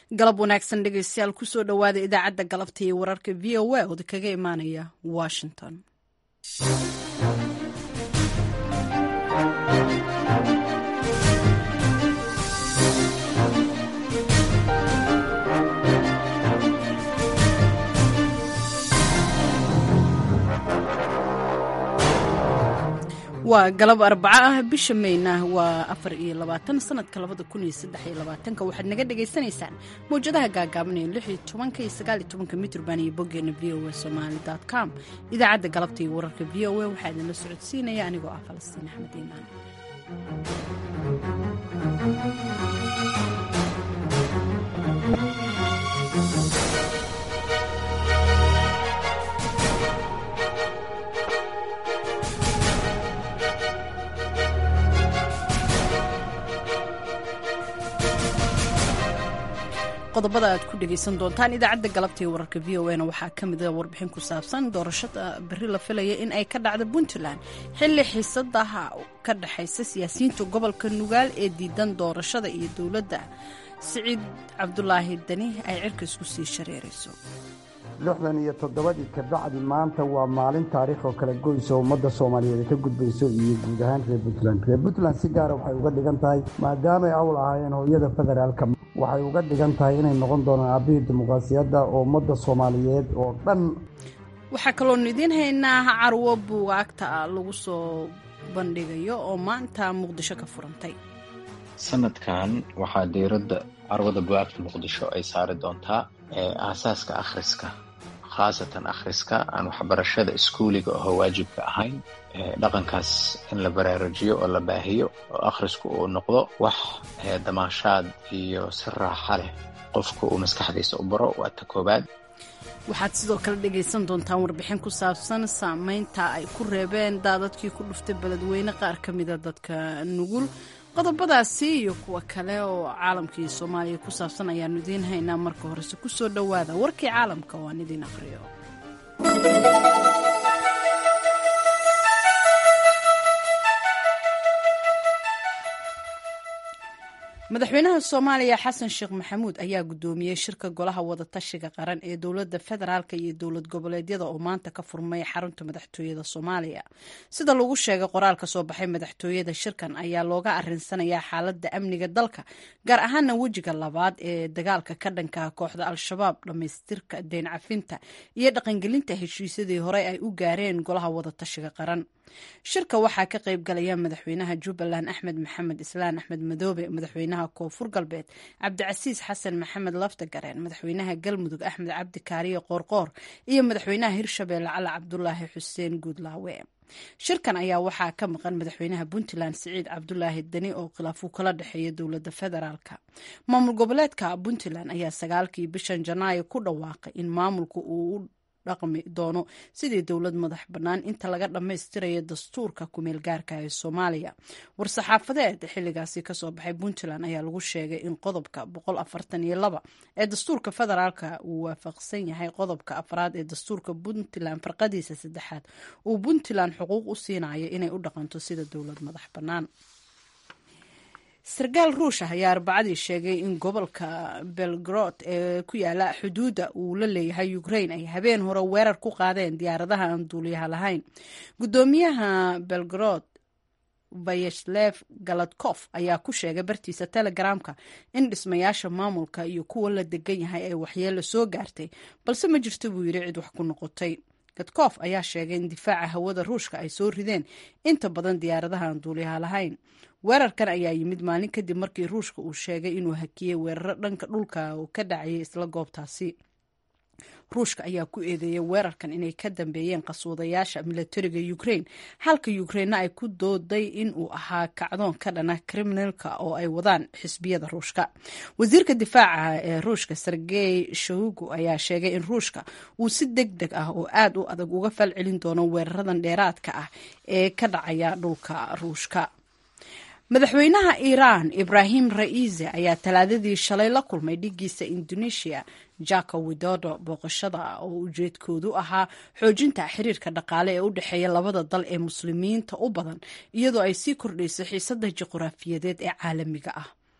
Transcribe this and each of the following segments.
galab wanaagsan dhegeystayaal kusoo dhowaada idaacadda galabta iyo wararka v o a oda kaga imaanaya washington waa galab arbaco ah bisha mayna waa afar iyo labaatan sanadka labada kun iyo saddex iyo labaatanka waxaad naga dhagaysanaysaan mawjadaha gaagaaban ee lix iyo tobanka iyo sagaal iyo tobanka mitrban iyo boggeena v o a somali dot com idaacadda galabta iyo wararka v o a waxaa idinla socodsiinaya anigoo ah falastiin axmed iimaan qodobada aad ku dhegaysan doontaan idaacadda galabta iyo wararka v o a na waxaa ka mida warbixin ku saabsan doorashada berri la filaya in ay ka dhacdo puntland xilli xiisadaha ka dhexaysa siyaasiyiinta gobolka nugaal ee diidan doorashada iyo dowladda siciid cabdulaahi dani ay cirka isku sii shareerayso lixdan iyo toddobadii kabacdi maanta waa maalin taariikh oo kala goysa ummadda soomaaliyeed ay ka gudbayso iyo guud ahaan reer puntland reer puntland si gaara waxay uga dhigan tahay maadaamay awl ahaayeen hooyada federaalka waxay uga dhigan tahay inay noqon doonaan aabihii dimuqraasiyadda oo ummadda soomaaliyeed oo dhan waxaa kaloonu idiin haynaa carwo buugaagta lagu soo bandhigayo oo maanta muqdisho ka furantay sanadkan waxaa diiradda carwada bugaagta muqdisho ay saari doontaa aasaaska akhriska khaasatan akhriska aan waxbarashada iskuuliga oo waajibka ahayn dhaqankaas in la baraarujiyo oo la baahiyo oo akhrisku uu noqdo wax damaashaad iyo si raaxa leh qofka uu maskaxdiisa u baro waa ta koobaad waxaad sidoo kale dhegaysan doontaan warbixin ku saabsan saameynta ay ku reebeen daadadkii ku dhuftay beledweyne qaar ka mida dadka nugul qodobadaasi iyo kuwa kale oo caalamkii soomaaliya ku saabsan ayaanu idiin haynaa marka horese ku soo dhowaada warkii caalamka oo aan idiin aqriyo madaxweynaha soomaaliya xasan sheekh maxamuud ayaa guddoomiyey shirka golaha wadatashiga qaran ee dowladda federaalk iyo dowlad goboleedyada oo maanta ka furmay xarunta madaxtooyada soomaaliya sida lagu sheegay qoraal ka soo baxay madaxtooyada shirkan ayaa looga arinsanayaa xaaladda amniga dalka gaar ahaana wejiga labaad ee dagaalka ka dhanka kooxda al-shabaab dhammaystirka deyn cafinta iyo dhaqangelinta heshiisyadii horey ay u gaareen golaha wadatashiga qaran shirka waxaa ka qayb galaya madaxweynaha jubbaland axmed maxamed islaan axmed madoobe madaxweynaha koonfur galbeed cabdicasiis xasan maxamed laftagareen madaxweynaha galmudug axmed cabdi kaariye qoorqoor iyo madaxweynaha hirshabeelle cali cabdulaahi xuseen guudlaawe shirkan ayaa waxaa ka maqan madaxweynaha puntland siciid cabdulaahi deni oo khilaafuu kala dhexeeya dowladda federaalk maamul goboleedka puntland ayaa sagaalkii bishan janaayo ku dhawaaqay in maamulka uu dhaqmi doono sidii dowlad madax bannaan inta laga dhammaystirayo dastuurka kumeel gaarka ee soomaaliya war-saxaafadeed xilligaasi kasoo baxay puntland ayaa lagu sheegay in qodobka boqol afartan iyo laba ee dastuurka federaalka uu waafaqsan yahay qodobka afraad ee dastuurka puntland farqadiisa saddexaad uu puntland xuquuq u siinayo inay u dhaqanto sida dowlad madax bannaan sarkaal ruush ah ayaa arbacadii sheegay in gobolka belgrod ee ku yaala xuduudda uu la leeyahay ukraine ay habeen hore weerar ku qaadeen diyaaradaha aan duuliyaha lahayn guddoomiyaha belgrod vayeslev galadkof ayaa ku sheegay bartiisa telegramka in dhismayaasha maamulka iyo kuwa la degan yahay ay waxyeelo soo gaartay balse ma jirto buu yidhi cid wax ku noqotay gadkof ayaa sheegay in difaaca hawada ruushka ay soo rideen inta badan diyaaradaha aan duuliyaha lahayn weerarkan ayaa yimid maalin kadib markii ruushka uu sheegay inuu hakiyey weeraro dhanka dhulka oo ka dhacayay isla goobtaasi ruushka ayaa ku eedeeyay weerarkan inay ka dambeeyeen qaswadayaasha milatariga ukraine halka ukrainena ay ku dooday in uu ahaa kacdoon ka dhana kriminalka oo ay wadaan xisbiyada ruushka wasiirka difaaca ee ruushka sergey shoigu ayaa sheegay in ruushka uu si deg deg ah oo aad u adag uga falcelin doono weeraradan dheeraadka ah ee ka dhacaya dhulka ruushka madaxweynaha iiraan ibrahim ra'iise ayaa talaadadii shalay la kulmay dhigiisa indonesia jako widodo booqashada oo ujeedkoodu ahaa xoojinta xiriirka dhaqaale ee u dhexeeya labada dal ee muslimiinta u badan iyadoo ay sii kordhayso xiisada juqraafiyadeed ee caalamiga ah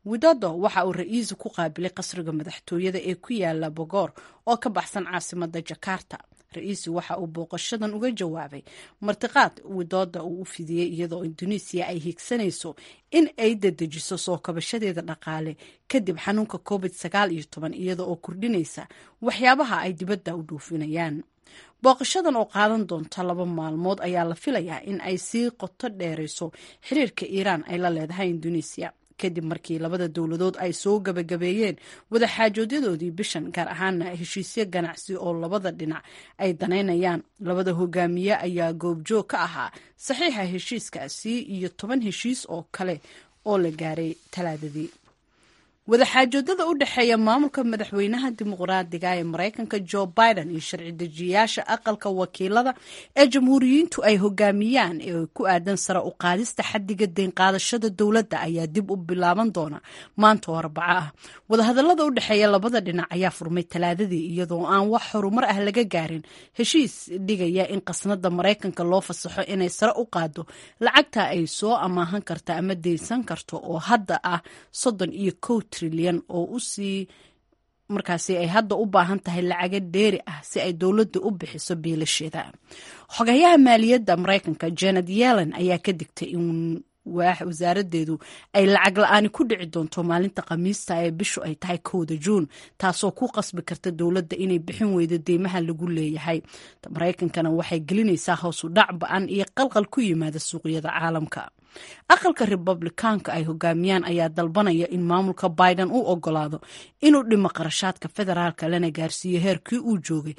widodo waxa uu ra-iisu ku qaabilay qasriga madaxtooyada ee ku yaala bogoor oo ka baxsan caasimada jakarta ra-iisu waxa uu booqashadan uga jawaabay martiqaad widoda uu u fidiyey iyadoo induneisiya ay higsanayso in ay dadejiso soo kabashadeeda dhaqaale kadib xanuunka covid sagaal iyo toban iyada oo kordhinaysa waxyaabaha ay dibadda u dhuufinayaan booqashadan oo qaadan doonta laba maalmood ayaa la filayaa in ay sii qoto dheerayso xiriirka iiraan ay la leedahay induneisiya kadib markii labada dowladood ay soo gabagabeeyeen wadaxaajoodadoodii bishan gaar ahaana heshiisyo ganacsi oo labada dhinac ay danaynayaan labada hogaamiye ayaa goobjoog ka ahaa saxiixa heshiiskaasi iyo toban heshiis oo kale oo la gaaray talaadadii wadaxaajoodada u dhexeeya maamulka madaxweynaha dimuqraadiga ee maraykanka jo biden iyo sharci dejiyayaasha aqalka wakiilada ee jamhuuriyiintu ay hogaamiyaan ee ku aadan sare u qaadista xadiga deyn qaadashada dowladda ayaa dib u bilaaban doona maanta oo arbaco ah wadahadalada u dhexeeya labada dhinac ayaa furmay talaadadii iyadoo aan wax horumar ah laga gaarin heshiis dhigaya in qasnada maraykanka loo fasaxo inay sare u qaado lacagta ay soo amaahan karta ama deynsan karto oo hadda ah soddon iyo kow trilyan oo usii markaasi ay hadda u baahan tahay lacaga dheeri ah si ay dowladda u bixiso biilasheeda xogayaha maaliyadda maraykanka janet yellen ayaa ka digtay in wasaaradeedu ay lacag la-aani ku dhici doonto maalinta khamiista ee bishu ay tahay kowda juun taasoo ku qasbi karta dowladda inay bixin weydo deymaha lagu leeyahay maraykankana waxay gelinaysaa hoosu dhac ba-an iyo qalqal ku yimaada suuqyada caalamka aqalka republikaanka ay hogaamiyaan ayaa dalbanaya in maamulka biden u ogolaado inuu dhimo qarashaadka federaalka lana gaarsiiyo heerkii uu joogay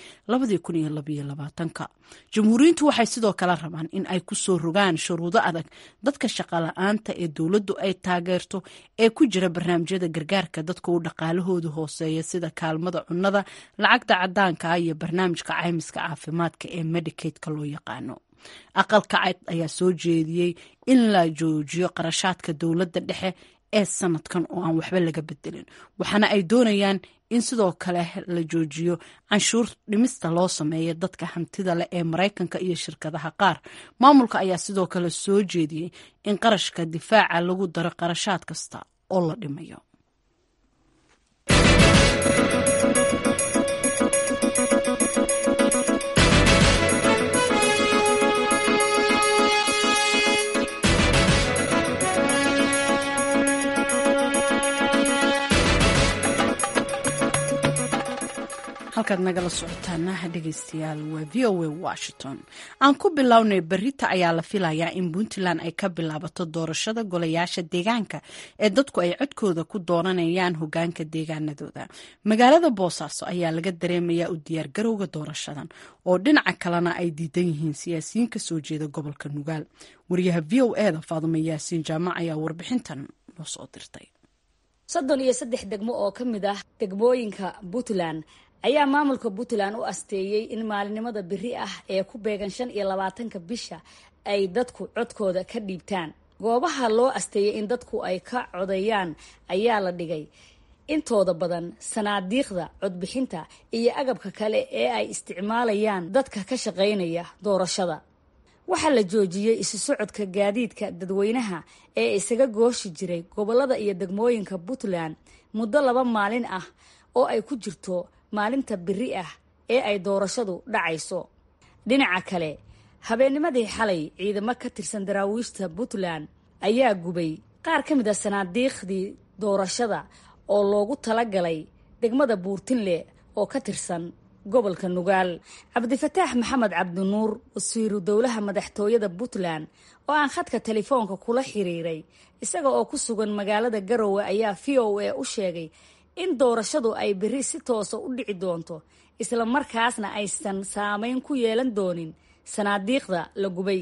ka jamhuuriyiintu waxay sidoo kale rabaan in ay ku soo rogaan shuruudo adag dadka shaqala-aanta ee dowladdu ay taageerto ee ku jira barnaamijyada gargaarka dadka uu dhaqaalahoodu hooseeya sida kaalmada cunnada lacagta cadaanka iyo barnaamijka caymiska caafimaadka ee medicaidka loo yaqaano aqalka cad ayaa soo jeediyey in la joojiyo qarashaadka dowladda dhexe ee sanadkan oo aan waxba laga bedelin waxaana ay doonayaan in sidoo kale la joojiyo canshuur dhimista loo sameeya dadka hantida leh ee maraykanka iyo shirkadaha qaar maamulka ayaa sidoo kale soo jeediyey in qarashka difaaca lagu daro qarashaad kasta oo la dhimayo halkaad nagala socotaana dhegeystayaal waa v o a washington aan ku bilownay berita ayaa la filayaa in puntland ay ka bilaabato doorashada golayaasha deegaanka ee dadku ay codkooda ku dooranayaan hogaanka deegaanadooda magaalada boosaaso ayaa laga dareemayaa u diyaargarowga doorashadan oo dhinaca kalena ay diidan yihiin siyaasiyiin ka soo jeeda gobolka nugaal wariyaha v o eda faadumo yaasiin jaamac ayaa warbixintan noo soo dirtay soddon iyo saddex degmo oo ka mid ah degmooyinka puntland ayaa maamulka puntland u asteeyey in maalinimada beri ah ee ku beegan shan iyo labaatanka bisha ay dadku codkooda ka dhiibtaan goobaha loo asteeyey in dadku ay ka codeeyaan ayaa la dhigay intooda badan sanaadiiqda codbixinta iyo agabka kale ee ay isticmaalayaan dadka ka shaqaynaya doorashada waxaa la joojiyey isu socodka gaadiidka dadweynaha ee isaga gooshi jiray gobolada iyo degmooyinka puntland muddo laba maalin ah oo ay ku jirto maalinta beri ah ee ay doorashadu dhacayso dhinaca kale habeennimadii xalay ciidamo ka tirsan daraawiishta puntland ayaa gubay qaar ka mid a sanaadiiqdii doorashada oo loogu talagalay degmada buurtinle oo ka tirsan gobolka nugaal cabdifataax maxamed cabdinuur wasiiru dowlaha madaxtooyada puntland oo aan khadka telefoonka kula xiriiray isaga oo ku sugan magaalada garowe ayaa v o a u sheegay in doorashadu ay beri si toosa u dhici doonto isla markaasna aysan saameyn ku yeelan doonin sanaadiiqda la gubay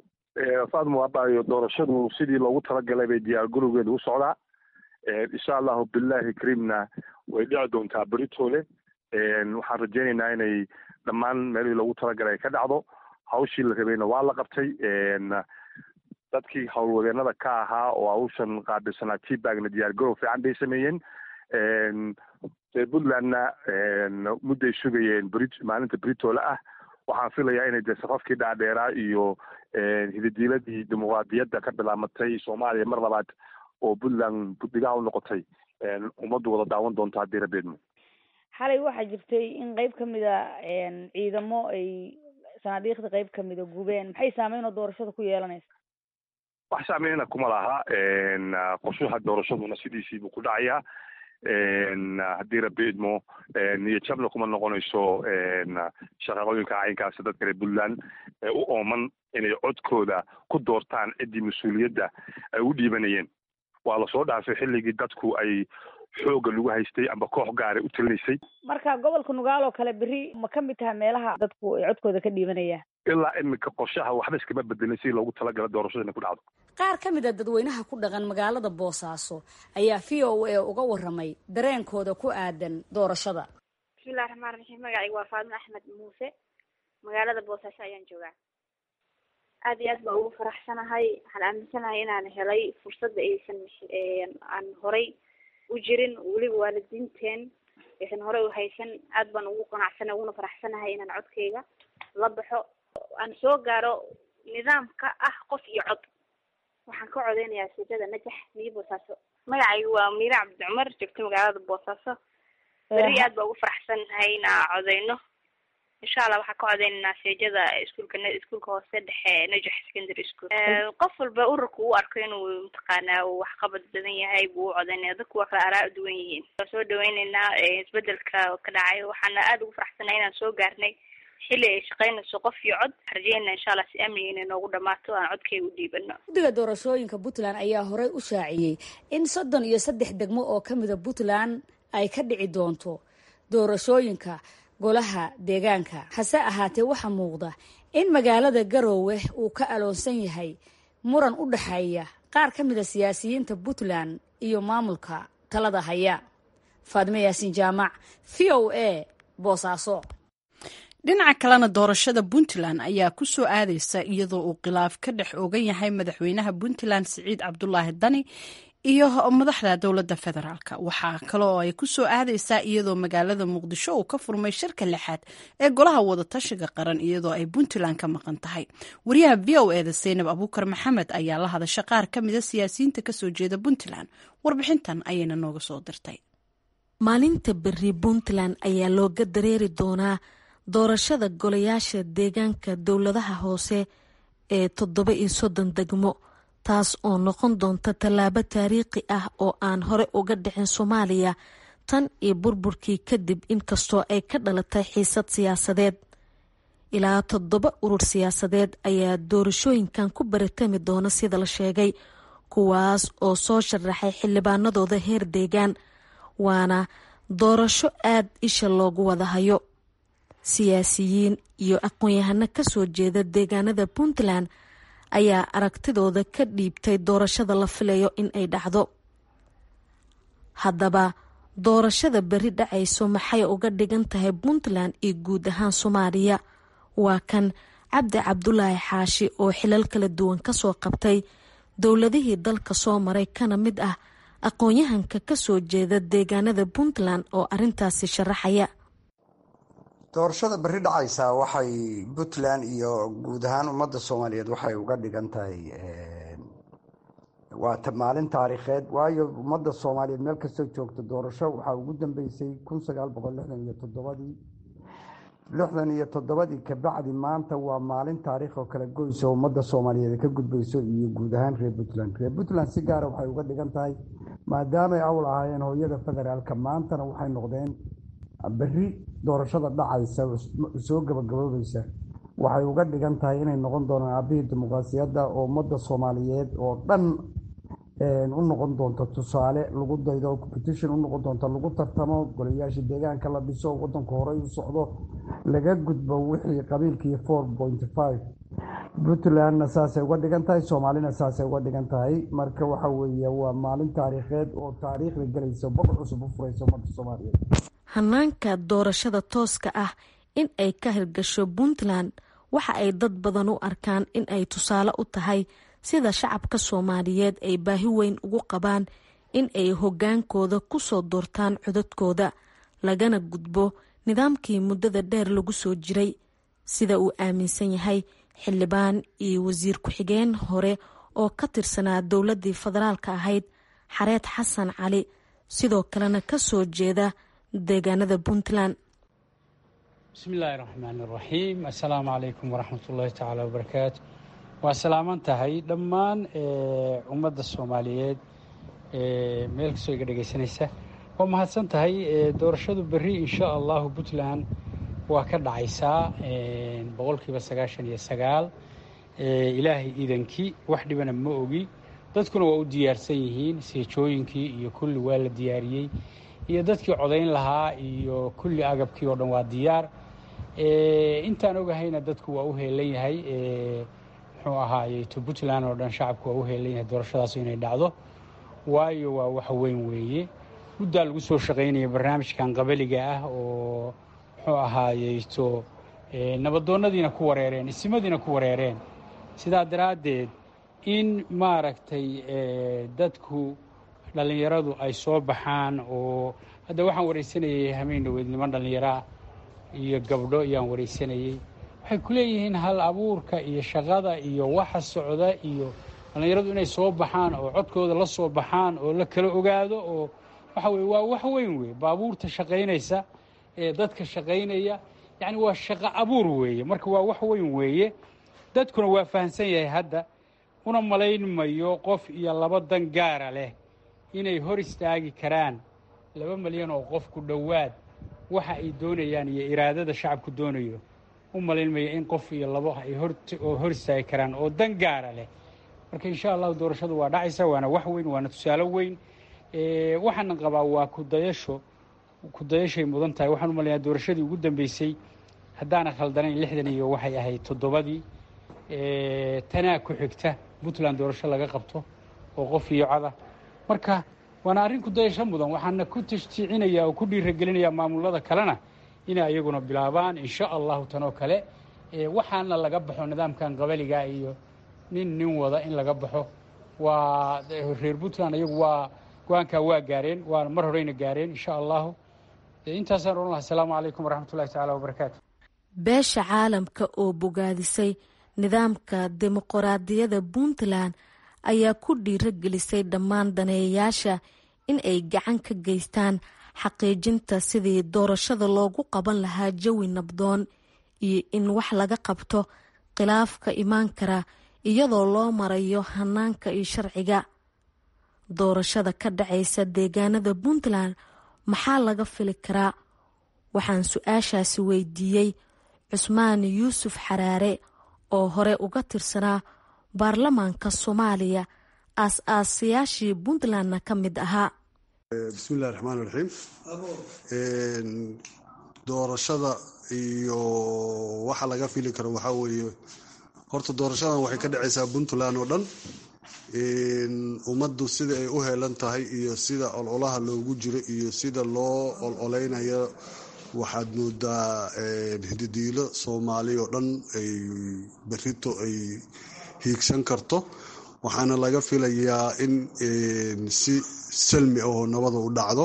faadmo abaayo doorashadu sidii loogu talagalay bay diyaar garowgeeda u socdaa insha allahu billahi kariimna way dhici doontaa beritoole waxaan rajaynaynaa inay dhammaan meelihii loogu talagalay ay ka dhacdo hawshii la rabayna waa la qabtay dadkii howlwadeenada ka ahaa oo hawshan qaabilsanaa tbagna diyaar garow fiican bay sameeyeen dee puntlandna mudday sugayeen bri maalinta britoole ah waxaan filayaa inay dee safafkii dhaadheeraa iyo hididiiladii dimuqraadiyadda ka bilaamatay soomaaliya mar labaad oo puntland buddigaha u noqotay ummaddu wada daawan doonto haddii rabeedmo xalay waxaa jirtay in qeyb kamid a ciidamo ay sanaadiiqda qeyb kamida gubeen maxay saameyn oo doorashada ku yeelanaysa wax saameyna kuma laha qorshaha doorashaduna sidiisiibuu ku dhacayaa haddii rabi idmo niyo jabna kuma noqonayso shaqaqooyinka caynkaasi dadka reer puntland ee u ooman inay codkooda ku doortaan ciddii mas-uuliyadda ay u dhiibanayeen waa lasoo dhaafay xilligii dadku ay xooga lagu haystay amba koox gaara u talinaysay marka gobolka nugaal oo kale beri ma ka mid taha meelaha dadku ay codkooda ka dhiibanayaan ilaa iminka qorshaha waxba iskama bedelin si loogu talagala doorashada inay ku dhacdo qaar ka mid a dadweynaha ku dhaqan magaalada boosaaso ayaa v o a uga waramay dareenkooda ku aadan doorashada bismillahi raxmaan raxiim magacayga waa faadimo axmed muuse magaalada boosaaso ayaan joogaa aada iyo aad baa ugu faraxsanahay waxaan aaminsanahay inaan helay fursadda aysan aan horay u jirin weliba waalidiinteen aysan horey u haysan aad baan ugu qanacsana uguna faraxsanahay inaan codkayga la baxo aan soo gaaro nidaamka ah qof iyo cod waxaan ka codeynayaa sijada najax miyo boosaaso magacaygu waa miire cabdi cumar joogto magaalada boosaaso beri aad baa ugu faraxsanahay inaa codeyno insha allah waxaan ka codeynaynaa seejada iskuulka iskuulka hoose dhexe najax secondary school qof walba ururka uu arko inuu mataqaanaa uu waxqabad badan yahay buu u codeynaya dadku waa kala araa duwan yihiin waa soo dhaweyneynaa isbedelka ka dhacay waxaana aada ugu faraxsanahay inaan soo gaarnay xilli ay shaqeynayso qof iyo cod rajeyna insha allah si amniga inay noogu dhamaato aan codkayga u dhiibano guddiga doorashooyinka puntland ayaa horey u shaaciyey in soddon iyo saddex degmo oo ka mida puntland ay ka dhici doonto doorashooyinka golaha deegaanka hase ahaatee waxaa muuqda in magaalada garoowe uu ka aloonsan yahay muran u dhexeeya qaar ka mida siyaasiyiinta puntland iyo maamulka talada haya faadime yaasiin jaamac v o a boosaaso dhinaca kalena doorashada puntland ayaa ku soo aadeysa iyadoo uu khilaaf ka dhex ogan yahay madaxweynaha puntland siciid cabdulaahi dani iyo madaxda dowladda federaalk waxaa kale oo ay ku soo aadeysaa iyadoo magaalada muqdisho uu ka furmay shirka lixaad ee golaha wadatashiga qaran iyadoo ay puntland ka maqan tahay wariyaha v o eda seynab abuukar maxamed ayaa la hadasha qaar ka mida siyaasiyiinta kasoo jeeda puntland warbixintan ayayna nooga soo dirtay maalinta beri puntland ayaa looga dareeri doonaa doorashada golayaasha deegaanka dowladaha hoose ee toddoba iyo soddon degmo taas oo noqon doonta tallaabo taariikhi ah oo aan hore uga dhicin soomaaliya tan iyo burburkii kadib inkastoo ay ka dhalatay xiisad siyaasadeed ilaa toddoba urur siyaasadeed ayaa doorashooyinkan ku baratami doona sida la sheegay kuwaas oo soo sharaxay xildhibaanadooda heer deegaan waana doorasho aad isha loogu wada hayo siyaasiyiin iyo aqoon-yahano kasoo jeeda deegaanada puntland ayaa aragtidooda ka dhiibtay doorashada la filayo in ay dhacdo haddaba doorashada beri dhacayso maxay uga dhigan tahay puntland iyo guud ahaan soomaaliya waa kan cabdi cabdulaahi xaashi oo xilal kala duwan kasoo qabtay dowladihii dalka soo maray kana mid ah aqoon-yahanka kasoo jeeda deegaanada puntland oo arintaasi sharaxaya doorashada berri dhacaysa waxay puntland iyo guud ahaan ummadda soomaaliyeed waxay uga dhigan tahay waa maalin taariikheed waayo ummadda soomaaliyeed meel kastoo joogta doorasho waxaa ugu dambeysay kun sagaal boqol lixdan iyo toddobadii lixdan iyo toddobadii kabacdi maanta waa maalin taariikh oo kala goyso ummadda soomaaliyeed ka gudbayso iyo guud ahaan reer puntland reer puntland si gaara waxay uga dhigan tahay maadaamay awl ahaayeen hooyada federaalka maantana waxay noqdeen berri doorashada dhacaysa soo gabagaboobaysa waxay uga dhigan tahay inay noqon doonaan aabihii dimuqraasiyadda oo ummadda soomaaliyeed oo dhan u noqon doonto tusaale lagu daydo oo competition u noqon doonto lagu tartamo golayaasha deegaanka la dhiso waddanku horey u socdo laga gudbo wixii qabiilkii four point five puntlandna saasay uga dhigan tahay soomaalina saasay uga dhigan tahay marka waxa weeye waa maalin taariikheed oo taariikhda gelaysa bog cusub u furaysa ummadda soomaaliyeed hanaanka doorashada tooska ah in ay ka hirgasho puntland waxa ay dad badan u arkaan in ay tusaale u tahay sida shacabka soomaaliyeed ay baahi weyn ugu qabaan in ay hogaankooda kusoo doortaan codadkooda lagana gudbo nidaamkii muddada dheer lagu soo jiray sida uu aaminsan yahay xildhibaan iyo wasiir ku-xigeen hore oo ka tirsanaa dowladii federaalka ahayd xareed xasan cali sidoo kalena ka soo jeeda deegaanada puntland bismillaahi raxmaan iraxiim assalaamu calaykum waraxmat ullaahi tacaala wabarakaatu waa salaaman tahay dhammaan ummadda soomaaliyeed meel kastoo iga dhegaysanaysa waa mahadsan tahay doorashadu berri insha allahu puntland waa ka dhacaysaa boqolkiiba sagaashan iyo sagaal ilaahay iidankii wax dhibana ma ogi dadkuna waa u diyaarsan yihiin seejooyinkii iyo kulli waa la diyaariyey iyo dadkii codayn lahaa iyo kulli agabkii oo dhan waa diyaar intaan ogahayna dadku waa u heelan yahay muxuu ahaayey to puntland oo dhan shacabku waa u heelan yahay doorashadaas inay dhacdo waayo waa wax weyn weeye muddaa lagu soo shaqaynaya barnaamijkan qabaliga ah oo muxuu ahaayeyto nabadoonnadiina ku wareereen isimadiina ku wareereen sidaa daraaddeed in maaragtay dadku dhallinyaradu ay soo baxaan oo hadda waxaan waraysanayay hameen dhaweyd niman dhallinyaraa iyo gabdho ayaan waraysanayey waxay ku leeyihiin hal abuurka iyo shaqada iyo waxa socda iyo dhallinyaradu inay soo baxaan oo codkooda la soo baxaan oo la kala ogaado oo waxa weye waa wax weyn weeye baabuurta shaqaynaysa ee dadka shaqaynaya yacni waa shaqo abuur weeye marka waa wax weyn weeye dadkuna waa fahamsan yahay hadda una malayn mayo qof iyo laba dan gaara leh inay hor istaagi karaan laba malyan oo qof ku dhowaad waxa ay doonayaan iyo iraadada shacabku doonayo u malayn mayo in qof iyo labo ay hor istaagi karaan oo dan gaara leh marka insha allahu doorashadu waa dhacaysa waana wax weyn waana tusaalo weyn waxaana qabaa waa kudayasho kudayashay mudan tahay waxaan u malayaa doorashadii ugu dambeysay haddaana khaldanayn lixdan iyo waxay ahayd toddobadii tanaa ku xigta puntland doorasho laga qabto oo qof iyo cada marka waana arrin kudayasho mudan waxaana ku tashjiicinaya oo ku dhiiragelinaya maamulada kalena inay ayaguna bilaabaan insha allahu tanoo kale waxaana laga baxo nidaamkan qabaliga iyo nin nin wada in laga baxo waa reer puntland ayagu waa go-aankaa waa gaareen waa mar horeyna gaareen insha allahu intaasaan ohan laha asalaamu calaykum waraxmatullahi tacala wabarakaatu beesha caalamka oo bogaadisay nidaamka dimuqraadiyadda puntland ayaa ku dhiiragelisay dhammaan daneeyayaasha in ay gacan ka geystaan xaqiijinta sidii doorashada loogu qaban lahaa jawi nabdoon iyo in wax laga qabto khilaafka imaan kara iyadoo loo marayo hanaanka iyo sharciga doorashada ka dhacaysa deegaanada puntland maxaa laga fili karaa waxaan su-aashaasi weydiiyey cusmaan yuusuf xaraare oo hore uga tirsanaa baarlamaanka soomaaliya aas-aasayaashii puntlandna ka mid ahaa bismillahi raxmaan raxiim doorashada iyo waxa laga fili karo waxaa weeye horta doorashadan waxay ka dhacaysaa puntland oo dhan ummaddu sida ay u heelan tahay iyo sida ololaha loogu jiro iyo sida loo ololeynayo waxaad moodaa hididiilo soomaali oo dhan ay berito ay hiigsan karto waxaana laga filayaa in si salmi ahoo nabada u dhacdo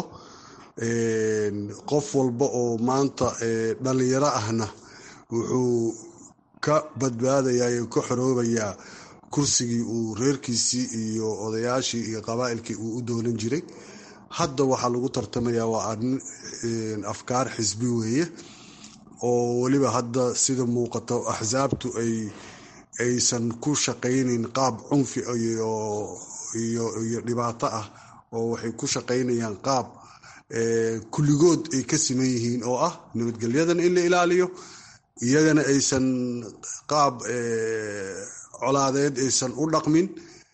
qof walba oo maanta dhallinyaro ahna wuxuu ka badbaadayaa ka xoroobayaa kursigii uu reerkiisii iyo odayaashii iyo qabaa'ilkii uu u doonan jiray hadda waxaa lagu tartamayaa waa arrin afkaar xisbi weeye oo weliba hadda sida muuqato axsaabtu ay aysan ku shaqaynayn qaab cunfi iyo dhibaato ah oo waxay ku shaqaynayaan qaab kulligood ay ka siman yihiin oo ah nabadgelyadana in la ilaaliyo iyagana aysan qaab colaadeed aysan u dhaqmin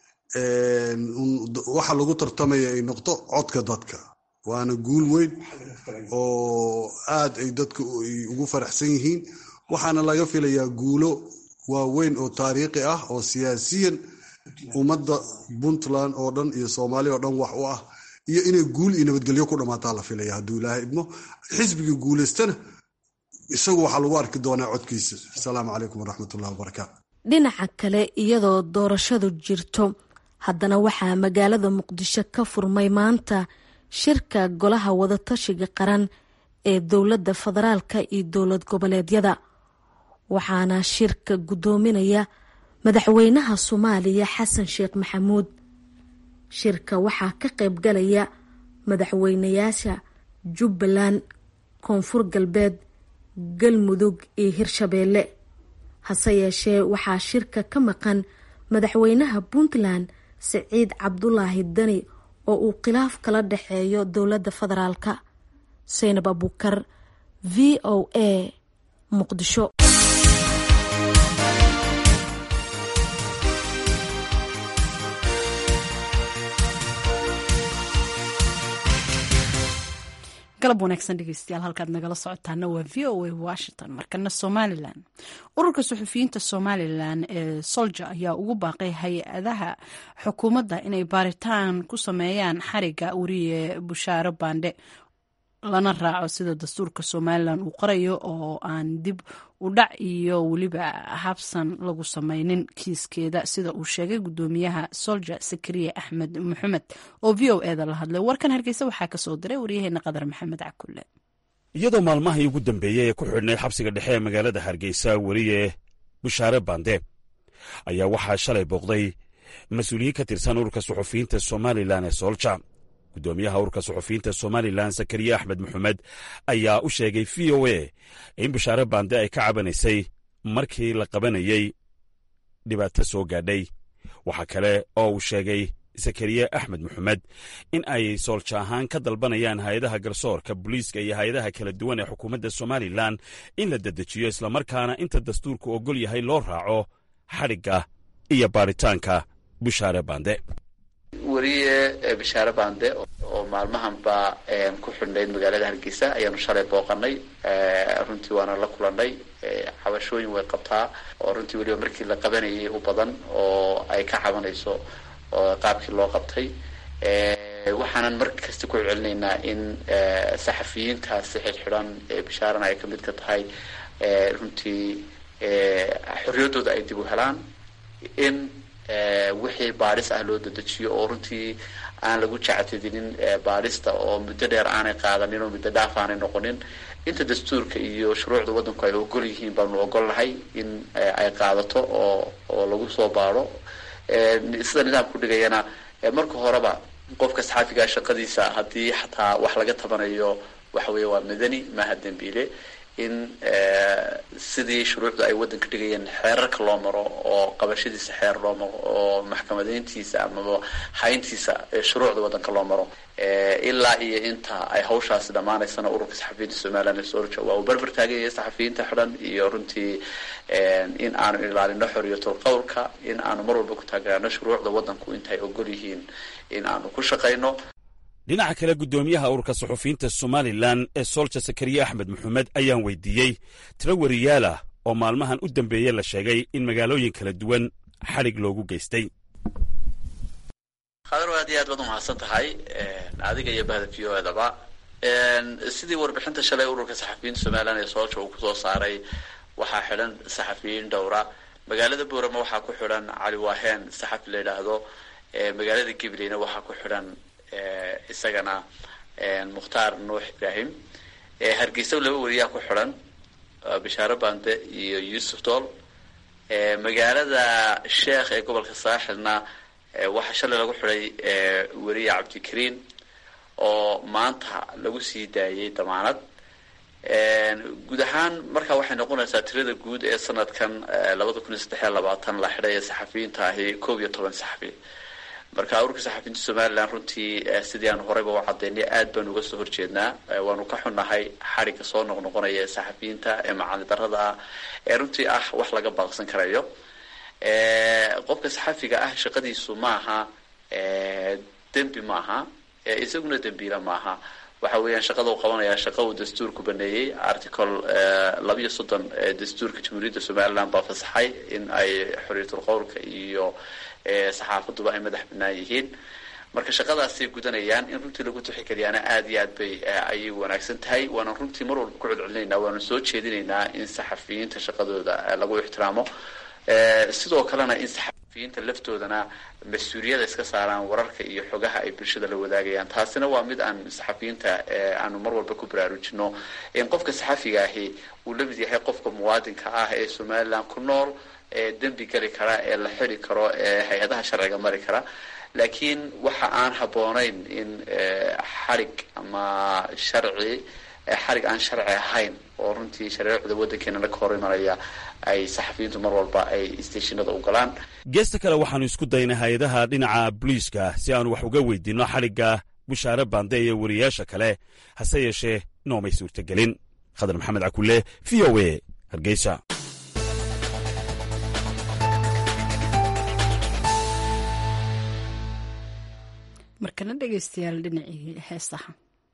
waxa lagu tartamaya ay noqdo codka dadka waana guul weyn oo aad ay dadka ugu faraxsan yihiin waxaana laga filayaa guulo waaweyn oo taariikhi ah oo siyaasiyan ummadda puntland oo dhan iyo soomaaliya oo dhan wax u ah iyo inay guul iyo nabadgelyo ku dhammaataa la filaya hadduu ilaahay idmo xisbigii guulaystana isagu waxaa lagu arki doonaa codkiisa asalaamu calaykum waraxmatullahi wabarakaatu dhinaca kale iyadoo doorashadu jirto haddana waxaa magaalada muqdisho ka furmay maanta shirka golaha wadatashiga qaran ee dowladda federaalka iyo dowlad goboleedyada waxaana shirka guddoominaya madaxweynaha soomaaliya xasan sheekh maxamuud shirka waxaa ka qaybgalaya madaxweynayaasha jubbaland koonfur galbeed galmudug iyo hirshabeelle hase yeeshee waxaa shirka ka maqan madaxweynaha puntland siciid cabdulaahi dani oo uu khilaaf kala dhexeeyo dowladda federaalka saynab abukar v o a muqdisho galab wanaagsan dhegeystayaal halkaad nagala socotaana waa v o a washington markana somalilan ururka suxufiyiinta somalilan ee solja ayaa ugu baaqay hay-adaha xukuumadda inay baaritaan ku sameeyaan xariga wariye bushaaro baandhe lana raaco sida dastuurka somalilan uu qorayo oo aan dib u dhac iyo weliba habsan lagu sameynin kiiskeeda sida uu sheegay gudoomiyaha solja sakariye axmed maxamed oo v o eda la hadlay warkan hargeysa waxaa kasoo diray waryaheena qadar maxamed cakulle iyadoo maalmahii ugu dambeeyey ee ku xidhnay xabsiga dhexe ee magaalada hargeysa weriye bushaare bande ayaa waxaa shalay booqday mas-uuliyiin ka tirsan ururka suxufiyiinta somalilan ee solja gudoomiyaha ururka suxufiyiinta somalilan sakariye axmed maxamed ayaa u sheegay v o a in bushaare bande ay ka cabanaysay markii la qabanayey dhibaato soo gaadhay waxaa kale oo uu sheegay sakariye axmed maxamed in ay soolja ahaan ka dalbanayaan hay-adaha garsoorka booliiska iyo hay-adaha kala duwan ee xukuumadda somalilan in la dedejiyo islamarkaana inta dastuurku ogol yahay loo raaco xadhigga iyo baaritaanka bushaare bande weriye bishaare bande oo maalmahanba ku xidhnayd magaalada hargeysa ayaanu shalay booqanay runtii waana la kulanay cabashooyin way qabtaa oo runtii weliba markii la qabanayay u badan oo ay ka cabanayso qaabkii loo qabtay waxaanan mar kasta ku celcelinaynaa in saxafiyiintaasi xidhxidhan bishaarana ay kamid ka tahay runtii xorriyaddooda ay dib u helaan in wixii baadhis ah loo dedejiyo oo runtii aan lagu jactidinin baadhista oo muddo dheer aanay qaadanin oo muddo dhaaf aanay noqonin inta dastuurka iyo shuruucda waddanku ay ogol yihiin baanu ogol nahay in ay qaadato oo oo lagu soo baadho sida nidaamku dhigayana marka horeba qofka saxaafigaa shaqadiisa haddii xataa wax laga tabanayo waxa weeye waa madani maaha dembiile in sidii shuruucda ay waddanka dhigayeen xeerarka loo maro oo qabashadiisa xeer loo maro oo maxkamadeyntiisa amaba hayntiisa shuruucda waddanka loo maro ilaa iyo inta ay hawshaasi dhammaanaysana ururka saxafiyiinta somalilan ee solja waa uu berber taagan yahay saxafiyiinta xidhan iyo runtii in aanu ilaalino xoriyatul qowlka in aanu mar walba ku taageerano shuruucda waddanku intay ogol yihiin in aanu ku shaqayno dhinaca kale guddoomiyaha ururka suxufiyiinta somalilan ee solja sakariye axmed maxamed ayaan weydiiyey tiro wariyaalah oo maalmahan u dambeeye la sheegay in magaalooyin kala duwan xadhig loogu geystay khadar aad iyo aad baad umahadsan tahay adiga iyo bahda v o edaba sidii warbixinta shalay ururka saxafiyiinta somalilan ee solja uu kusoo saaray waxaa xidhan saxafiyiin dhowra magaalada boorama waxaa ku xidhan cali waaheen saxafi la yidhaahdo magaalada gibleyna waxaa ku xidhan isagana mukhtaar nuux ibrahim hargeysa laba weriyaa ku xidhan bishaare bande iyo yuusuf dool magaalada sheekh ee gobolka saaxilna waxaa shalay lagu xidhay weriye cabdikariin oo maanta lagu sii daayay damaanad guud ahaan marka waxay noqonaysaa tirada guud ee sanadkan labada kun iyo saddexiyo labaatan la xidhay ee saxafiyiinta ahi koob iyo toban saxafi marka ururka saxafiyiinta somalilan runtii sidii aan horeyba u cadaynay aad baanu uga soo horjeednaa waanu ka xunnahay xadhigga soo noqnoqonaya ee saxafiyiinta ee macali darada ah ee runtii ah wax laga baaqsan karayo qofka saxafiga ah shaqadiisu maaha dembi maaha isaguna dembiila maaha waxa weeyaan shaqada uu qabanaya shaqa uu dastuurku baneeyey article labiyo soddon dastuurka jamhuuriyadda somaliland baa fasaxay in ay xorriyatul qowlka iyo saxaafaduba ay madax banaan yihiin marka shaqadaasay gudanayaan in runtii lagu tixgeliyaana aada iyo aad bay ayay wanaagsan tahay waana runtii mar walba ku celcelinaynaa waanu soo jeedinaynaa in saxafiyiinta shaqadooda lagu ixtiraamo sidoo kalena in saxafiyiinta laftoodana mas-uuliyada iska saaraan wararka iyo xogaha ay bulshada la wadaagayaan taasina waa mid aan saxafiyiinta aanu mar walba ku baraarujino in qofka saxafiga ahi uu la mid yahay qofka muwaadinka ah ee somaliland ku nool ee dembi geli kara ee la xiri karo ee hay-adaha sharciga mari kara laakiin waxa aan habboonayn in xarig ama sharci xarig aan sharci ahayn oo runtii shareecda waddankeenana ka hor imanaya ay saxafiyiintu mar walba ay stationada u galaan geesta kale waxaanu isku daynay hay-adaha dhinaca booliiska si aanu wax uga weydiinno xarigga bushaare bande iyo wariyaasha kale hase yeeshee noomay suurtagelin khadar maxamed cakulle v o a hargeysa markana dhegaystayaal dhinacii heesaha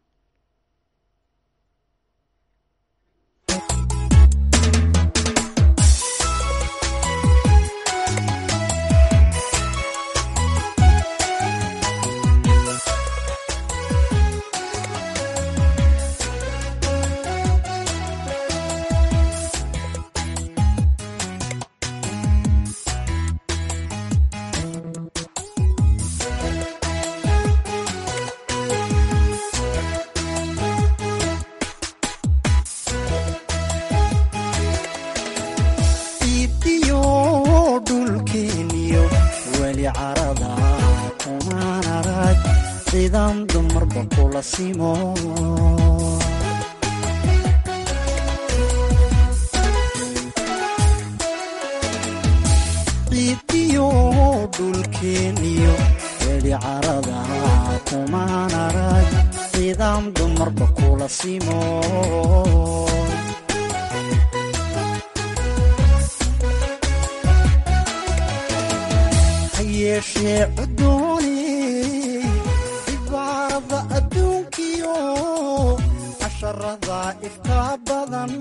ciidiyo dhulkeeniyo weli carada kumaan arag ciidaam dumarba kula simo ha yeeshee cudooni cibaarada adduunkiyo casharada ifka badan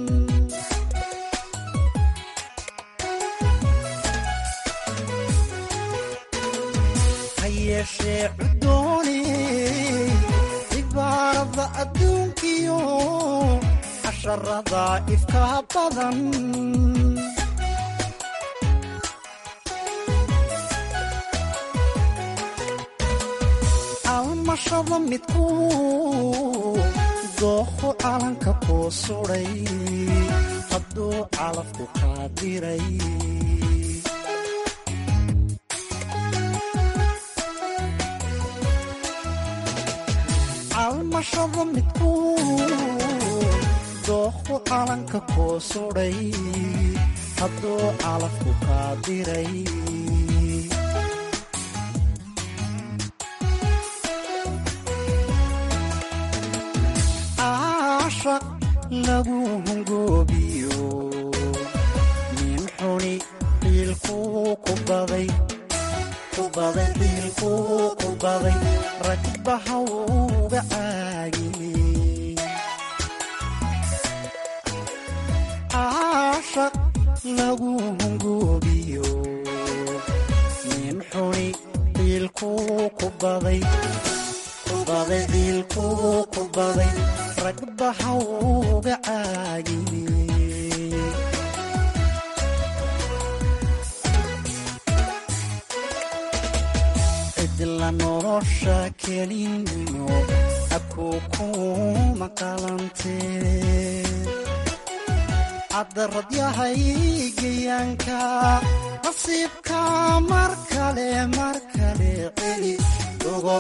yeeshee cudooni cibaarada adduunkiyo casharada ifka badan almashada midku dooqo calanka kuu suday hadduu calafku qaadiray almashada midku dooqu calanka kuu suday hadduu calafku kaa diray caashaq lagu hungoobiyo nin xuni qiilkuu ku baday kubaday qiilkuu ku baday ragbaha uga caagiyey caashaq lagu hungoobiyo nin xuni qiilkuu ku baday kubaday qiilkuu ku baday ragbaha uga caagiyey cidla nolosha kelinimo abkuu kuma qalantee caddarad yahay gayaanka nasiibka mar kale mar kale celi ogo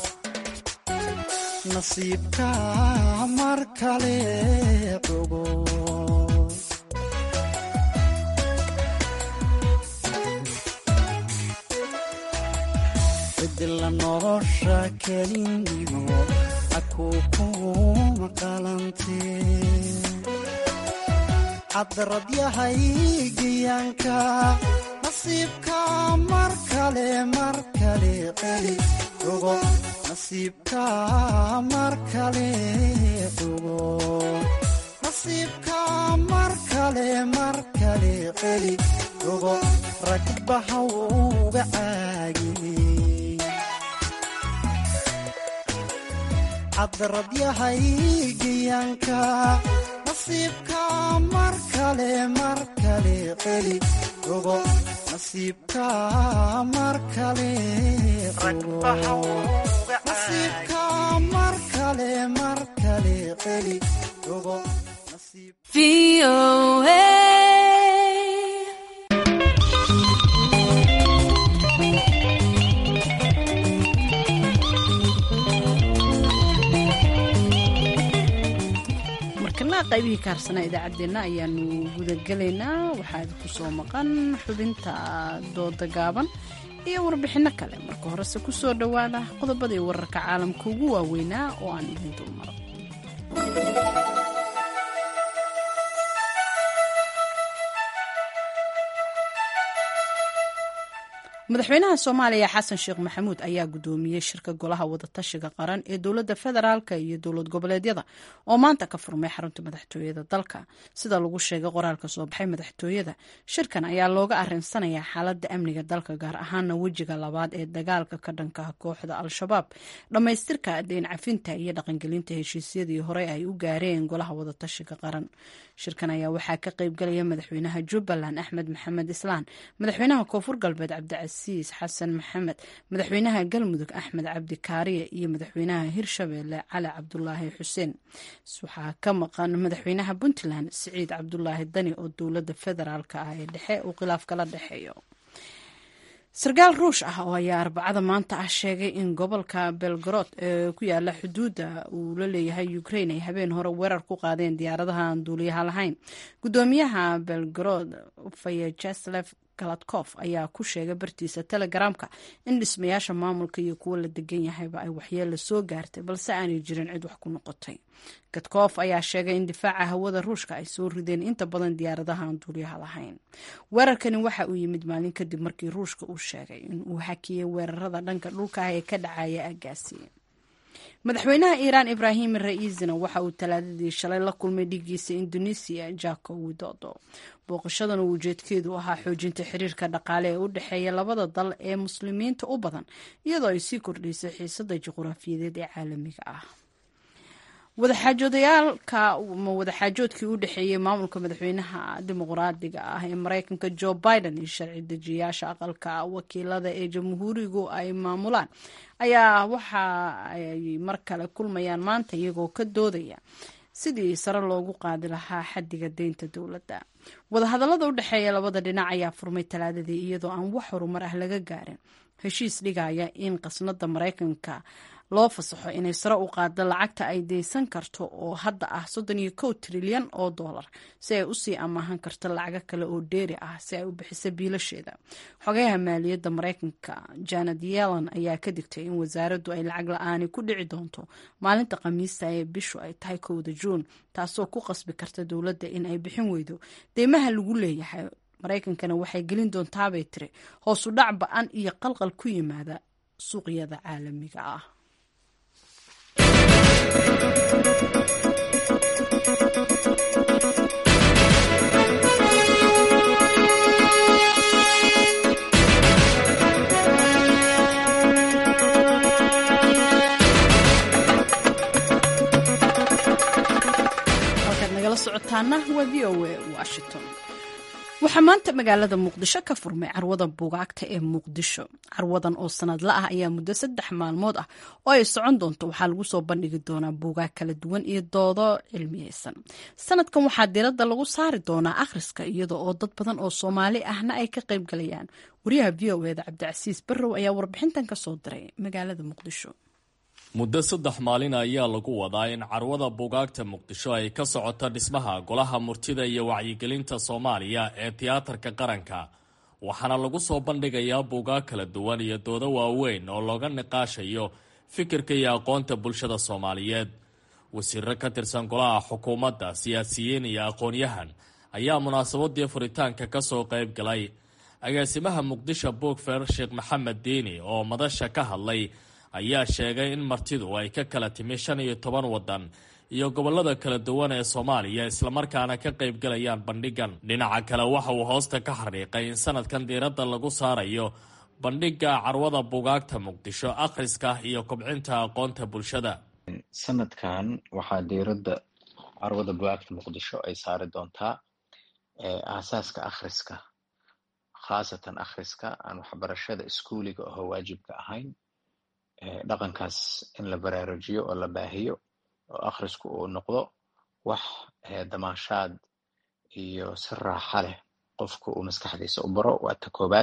nasiibka mar kale ogo cidla nolosha kelinimo akuu kuma qalantee caddarad yahay gayaanka nasiibka mar kale mar kale celi ogo nasiibka mar kale ogo nasiibka mar kale mar kale celi ogo ragbaha uga caagiyey caddarad yahay gayaanka nasiibka mar kale mar kale celi ogo nasiibka mar kale nasiibka mar kale mar kale celi ogo qaybihii kaarsanaa idaacaddeenna ayaanu gudagelaynaa waxaad ku soo maqan xubinta dooda gaaban iyo warbixinno kale marka horese ku soo dhowaada qodobadii wararka caalamka ugu waaweynaa oo aan idin dulmaro madaxweynaha soomaaliya xasan sheekh maxamuud ayaa gudoomiyey shirka golaha wadatashiga qaran ee dowladda federaalk iyo dowlad goboleedyada oo maanta ka furmay xarunta madaxtooyada dalka sida lagu sheegay qoraalka soo baxay madaxtooyada shirkan ayaa looga arinsanayaa xaalada amniga dalka gaar ahaana wejiga labaad ee dagaalka ka dhanka kooxda al-shabaab dhammaystirka deyn cafinta iyo dhaqangelinta heshiisyadii hore ay u gaareen golaha wadatashiga qaran shirkan ayaa waxaa ka qeybgalaya madaxweynaha jubbaland axmed maxamed islaan madaxweynaha koonfur galbeed cabdicasiis xasan maxamed madaxweynaha galmudug axmed cabdi kaariye iyo madaxweynaha hirshabeelle cali cabdulaahi xuseen waxaa ka maqan madaxweynaha puntland siciid cabdulaahi dani oo dowlada federaalk ah ee dhexe uu khilaaf kala dhexeeyo sarkaal ruush ah oo ayaa arbacada maanta ah sheegay in gobolka belgorod ee ku yaala xuduudda uu la leeyahay ukraine ay habeen hore weerar ku qaadeen diyaaradaha aan duuliyaha lahayn gudoomiyaha belgorod fayajeslef galadkof ayaa ku sheegay bartiisa telegramka in dhismayaasha maamulka iyo kuwo la degan yahayba ay waxyeella soo gaartay balse aanay jirin cid wax ku noqotay gadkof ayaa sheegay in difaaca hawada ruushka ay soo rideen inta badan diyaaradaha aan duuliyaha lahayn weerarkani waxa uu yimid maalin kadib markii ruushka uu sheegay in uu hakiyey weerarada dhanka dhulka ah ee ka dhacaya agaasi madaxweynaha iiraan ibraahim ra-iisina waxa uu talaadadii shalay la kulmay dhigiisa indonesiya jako widodo booqashadan uu ujeedkeedu ahaa xoojinta xiriirka dhaqaale ee u dhexeeya labada dal ee muslimiinta u badan iyadoo ay sii kordhaysay xiisada juquraafiyadeed ee caalamiga ah wadaxaajoodayaalka ma wadaxaajoodkii u dhexeeyey maamulka madaxweynaha dimuqraadiga ah ee mareykanka joe biden iyo sharci dejiyaasha aqalka wakiilada ee jamhuurigu ay maamulaan ayaa waxa ay mar kale kulmayaan maanta iyagoo ka doodaya sidii sare loogu qaadi lahaa xadiga deynta dowladda wadahadallada u dhexeeya labada dhinac ayaa furmay talaadadii iyadoo aan wax horumar ah laga gaarin heshiis dhigaya in qasnada mareykanka loo fasaxo inay sare u qaado lacagta ay deysan karto oo hadda ah soddon iyo kow trilyan oo dollar si ay usii amaahan karto lacago kale oo dheeri ah si ay u bixiso biilasheeda xogayaha maaliyadda mareykanka janet yellen ayaa ka digtay in wasaaraddu ay lacag la-aani ku dhici doonto maalinta khamiista ee bishu ay tahay kowda juun taasoo ku qasbi karta dowladda in ay bixin weydo deymaha lagu leeyahay mareykankana waxay gelin doontaabay tiri hoosu dhac ba-an iyo qalqal ku yimaada suuqyada caalamiga ah halkaad nagala socotaana waa v o a washington waxaa maanta magaalada muqdisho ka furmay carwada buugaagta ee muqdisho carwadan oo sanadla ah ayaa muddo saddex maalmood ah oo ay socon doonto waxaa lagu soo bandhigi doonaa buugaag kala duwan iyo doodo cilmiyeysan sanadkan waxaa diradda lagu saari doonaa akhriska iyada oo dad badan oo soomaali ahna ay ka qayb galayaan wariyaha v o eda cabdicasiis barrow ayaa warbixintan ka soo diray magaalada muqdisho muddo saddex maalin ayaa lagu wadaa in carwada buugaagta muqdisho ay ka socoto dhismaha golaha murtida iyo wacyigelinta soomaaliya ee tiyaatarka qaranka waxaana lagu soo bandhigayaa buugaag kala duwan iyo doodo waaweyn oo looga niqaashayo fikirka iyo aqoonta bulshada soomaaliyeed wasiiro ka tirsan golaha xukuumadda siyaasiyiin iyo aqoon-yahan ayaa munaasabadii furitaanka ka soo qayb galay agaasimaha muqdisho buugfer sheekh maxamed diini oo madasha ka hadlay ayaa sheegay in martidu ay ka kala timi shan iyo toban waddan iyo gobollada kala duwan ee soomaaliya islamarkaana ka qaybgalayaan bandhigan dhinaca kale waxa uu hoosta ka xariiqay in sanadkan diiradda lagu saarayo bandhigga carwada buugaagta muqdisho akhriska iyo kobcinta aqoonta bulshada sanadkan waxaa diiradda carwada bugaagta muqdisho ay saari doontaa aasaaska akhriska khaasatan akhriska aan waxbarashada iskuuliga oo waajibka ahayn dhaqankaas in la baraarujiyo oo la baahiyo oo akhrisku uu noqdo wax damaashaad iyo si raaxa leh qofku uu maskaxdiisa u baro waa ta koobaad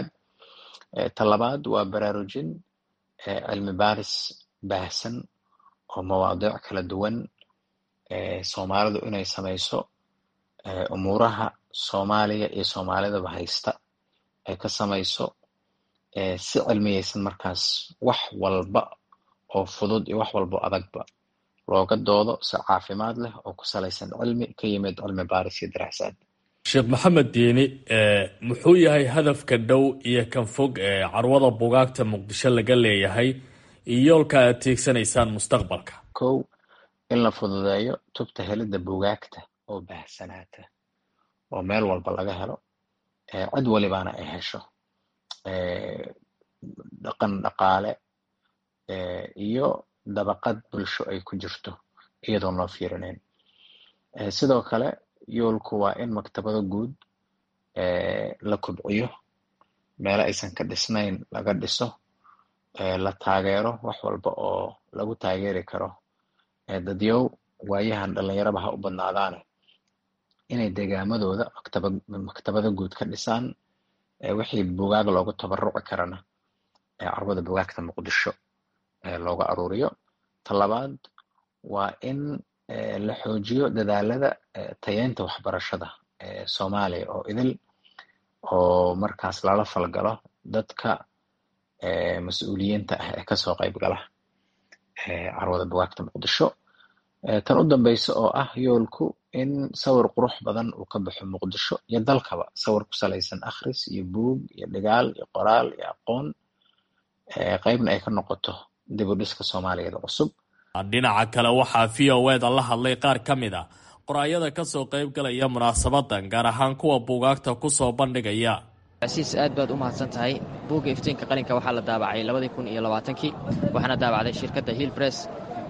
ta labaad waa baraarujin cilmi baaris baahsan oo mawaadiic kala duwan soomaalidu inay samayso umuuraha soomaaliya iyo soomaalidaba haysta ay ka samayso si cilmiyeysan markaas wax walba oo fudud iyo wax walba oo adagba looga doodo si caafimaad leh oo ku salaysan cilmi ka yimid cilmi baaris iyo daraasaad sheekh maxamed diini muxuu yahay hadafka dhow iyo kan fog ee carwada bugaagta muqdisho laga leeyahay iyo yoolka aad tiigsanaysaan mustaqbalka kow in la fududeeyo tubta helidda bugaagta oo baahsanaata oo meel walba laga helo cid walibaana ay hesho dhaqan dhaqaale iyo dabaqad bulsho ay ku jirto iyadoon loo fiirinayn sidoo kale yoolku waa in maktabado guud la kobciyo meelo aysan ka dhisnayn laga dhiso la taageero wax walba oo lagu taageeri karo dadyow waayahan dhalinyaraba ha u badnaadaane inay degaamadooda maktaba maktabado guud ka dhisaan wixii bugaag loogu tabaruci karana carwada bugaagta muqdisho looga aruuriyo talabaad waa in la xoojiyo dadaalada tayeynta waxbarashada soomaaliya oo idil oo markaas lala falgalo dadka mas-uuliyiinta ah ee kasoo qayb gala carwada bugaagta muqdisho tan u dambeysa oo ah yoolku in sawir qurux badan uu ka baxo muqdisho iyo dalkaba sawir ku salaysan akhris iyo buug iyo dhigaal iyo qoraal iyo aqoon qeybna ay ka noqoto dib u dhiska soomaaliyeed cusub dhinaca kale waxaa v o eda la hadlay qaar ka mid a qoraayada kasoo qayb galaya munaasabadan gaar ahaan kuwa buugaagta kusoo bandhigaya casiis aad baad u mahadsan tahay buugga iftiinka qalinka waxaa la daabacay labadii kun iyo labaatankii waxaana daabacday shirkadda hill bress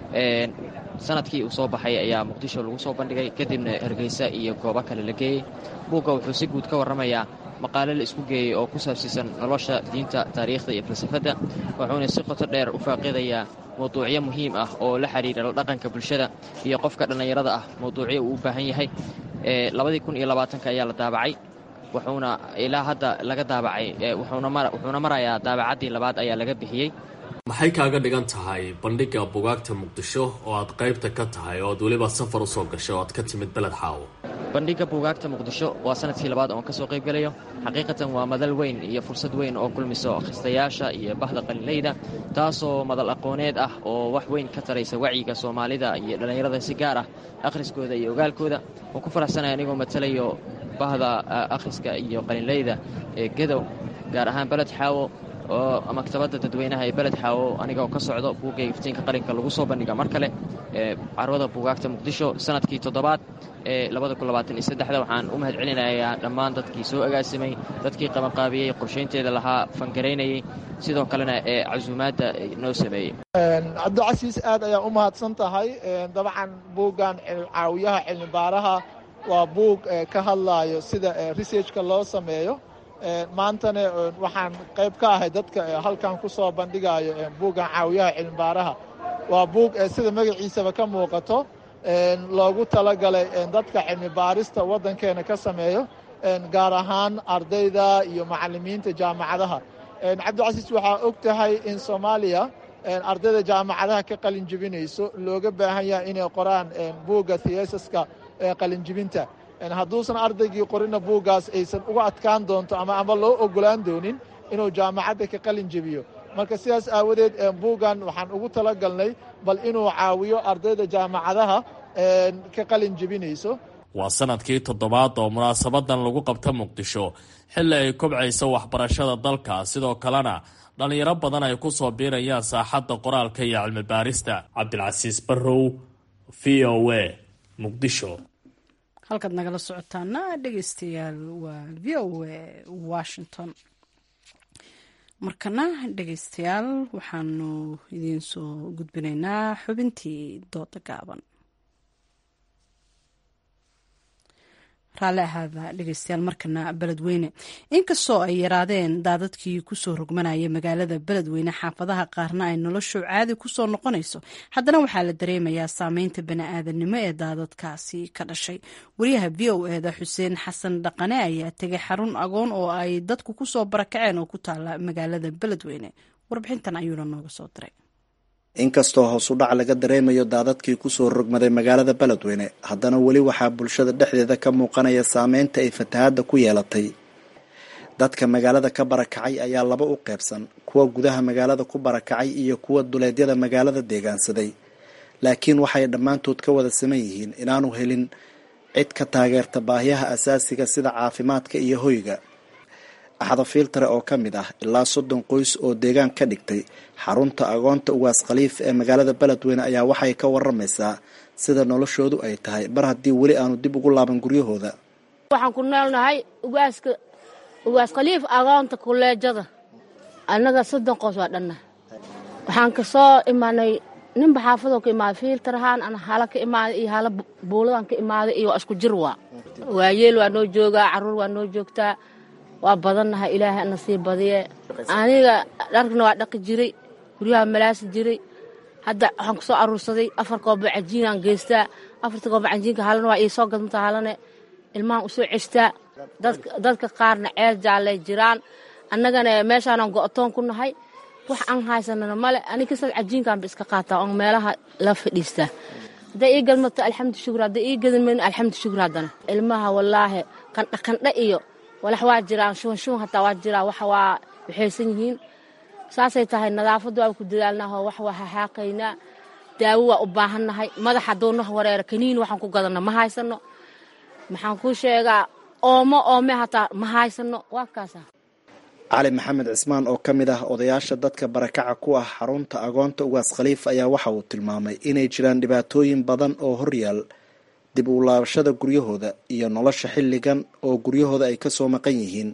sanadkii uu soo baxay ayaa muqdisho lagu soo bandhigay kadibna hargeysa iyo goobo kale la geeyey buugga wuxuu si guud ka warramayaa maqaale la isku geeyey oo ku saabsiisan nolosha diinta taariikhda iyo falsafadda wuxuuna si qoto dheer u faaqidayaa mawduucyo muhiim ah oo la xidhiira la dhaqanka bulshada iyo qofka dhallinyarada ah mawduucyo uu u baahan yahay labadii kun iyo labaatanka ayaa la daabacay wuxuuna ilaa hadda laga daabacay wuxuuna marayaa daabacaddii labaad ayaa laga bixiyey maxay kaaga dhigan tahay bandhigga bugaagta muqdisho oo aad qaybta ka tahay oo aad weliba safar usoo gashay oo aad ka timid beled xaawo bandhigga buugaagta muqdisho waa sanadkii labaad oon ka soo qayb gelayo xaqiiqatan waa madal weyn iyo fursad weyn oo kulmiso akhristayaasha iyo bahda qalinleyda taasoo madal aqooneed ah oo wax weyn ka taraysa wacyiga soomaalida iyo dhallinyarada si gaar ah akhriskooda iyo ogaalkooda oo ku faraxsanaya anigoo matalayo bahda akhriska iyo qalinleyda ee gadow gaar ahaan beled xaawo oo maktabadda dadweynaha ee beled xaawo anigoo ka socdo buugga iftiinka qalinka lagu soo bandhiga mar kale ee carwada buugaagta muqdisho sanadkii toddobaad ee labadakuabaataniyosaddexda waxaan u mahad celinayaa dhammaan dadkii soo agaasimay dadkii qabanqaabiyey qorshaynteeda lahaa fangaraynayey sidoo kalena ee casuumaadda noo sameeyey cabdicasiis aad ayaa u mahadsan tahay dabcan buuggan caawiyaha cilmibaaraha waa buug ka hadlaayo sida researchka loo sameeyo maantana waxaan qayb ka ahay dadka halkan ku soo bandhigayo buuggan caawiyaha cilmibaaraha waa buug sida magaciisaba ka muuqato loogu talagalay dadka cilmibaarista waddankeena ka sameeyo gaar ahaan ardayda iyo macallimiinta jaamacadaha cabdicasiis waxaa og tahay in soomaaliya ardayda jaamacadaha ka qalin jebinayso looga baahan yahay inay qoraan buugga thiesaska qalinjibinta hadduusan ardaygii qorina buuggaas aysan uga adkaan doonto ama ama loo ogolaan doonin inuu jaamacadda ka qalin jebiyo marka sidaas aawadeed buuggan waxaan ugu talagalnay bal inuu caawiyo ardayda jaamacadaha ka qalin jebinayso waa sanadkii toddobaad oo munaasabadan lagu qabta muqdisho xilli ay kobcayso waxbarashada dalka sidoo kalena dhallinyaro badan ay ku soo biirayaan saaxadda qoraalka iyo cilmibaarista cabdilcasiis barrow v o a muqdisho halkaad nagala socotaana dhegeystayaal waa v o a washington markana dhegeystayaal waxaanu idiin soo gudbinaynaa xubintii dooda gaaban raalli ahaada dhegeystayaal markana beledweyne inkastoo ay yaraadeen daadadkii kusoo rogmanaya magaalada beledweyne xaafadaha qaarna ay noloshu caadi kusoo noqonayso haddana waxaa la dareemayaa saameynta bani-aadanimo ee daadadkaasi ka dhashay wariyaha v o eda xuseen xasan dhaqane ayaa tegay xarun agoon oo ay dadku kusoo barakaceen oo ku taala magaalada beledweyne warbixintan ayuuna nooga soo diray inkastoo hoos u dhac laga dareemayo daadadkii kusoo rogmaday magaalada beledweyne haddana weli waxaa bulshada dhexdeeda ka muuqanaya saameynta ay fatahaadda ku yeelatay dadka magaalada ka barakacay ayaa laba u qeybsan kuwa gudaha magaalada ku barakacay iyo kuwa duleedyada magaalada deegaansaday laakiin waxay dhammaantood ka wada saman yihiin inaanu helin cid ka taageerta baahiyaha asaasiga sida caafimaadka iyo hoyga axda filtare oo ka mid ah ilaa soddon qoys oo deegaan ka dhigtay xarunta agoonta ugaas khaliif ee magaalada beledweyne ayaa waxay ka waramaysaa sida noloshoodu ay tahay mar haddii weli aanu dib ugu laaban guryahooda waxaan ku noolnahay ugaaska ugaas khaliif agoonta kuleejada annaga soddon qoys waa dhanna waxaan ka soo imaanay ninba xaafadoo ka imaaday fiiltarahaan ana hala ka imaaday iyo hala buuladaan ka imaaday iyo waa isku jir waa waayeel waa noo joogaa carruur waa noo joogtaa waa badannahay ilaahay ana sii badiye aniga dharkana waa dhaqi jiray guryaha malaasi jiray hadda waxaan ku soo aruursaday afar kooba cajiinaan geystaa afarta kooba cajiinka halana waa ii soo gadmata halane ilmahan u soo ceshtaa dadka qaarna ceel jaallay jiraan annagana meeshaanan go'toon ku nahay wax aan haysanana male ani kastaad cajiinkaanba iska qaataa oon meelaha la fadhiistaa hadday ii gadmato alxamdu shukur hadday ii gadmayno alxamdu shukur haddana ilmaha wallaahi qandha qandha iyo walax waa jiraan shuban shuban hataa waa jiraa wax waa waxaysan yihiin saasay tahay nadaafadda waa ku dadaalnaaho wax waa haxaaqaynaa daawo waa u baahannahay madax hadduu noh wareera kaniin waxaan ku gadanno ma haysano maxaan kuu sheegaa oomo oome hataa ma haysano waa kaasa cali maxamed cismaan oo ka mid ah odayaasha dadka barakaca ku ah xarunta agoonta ugaas khaliif ayaa waxa uu tilmaamay inay jiraan dhibaatooyin badan oo horyaal dib u laabashada guryahooda iyo nolosha xilligan oo guryahooda ay ka soo maqan yihiin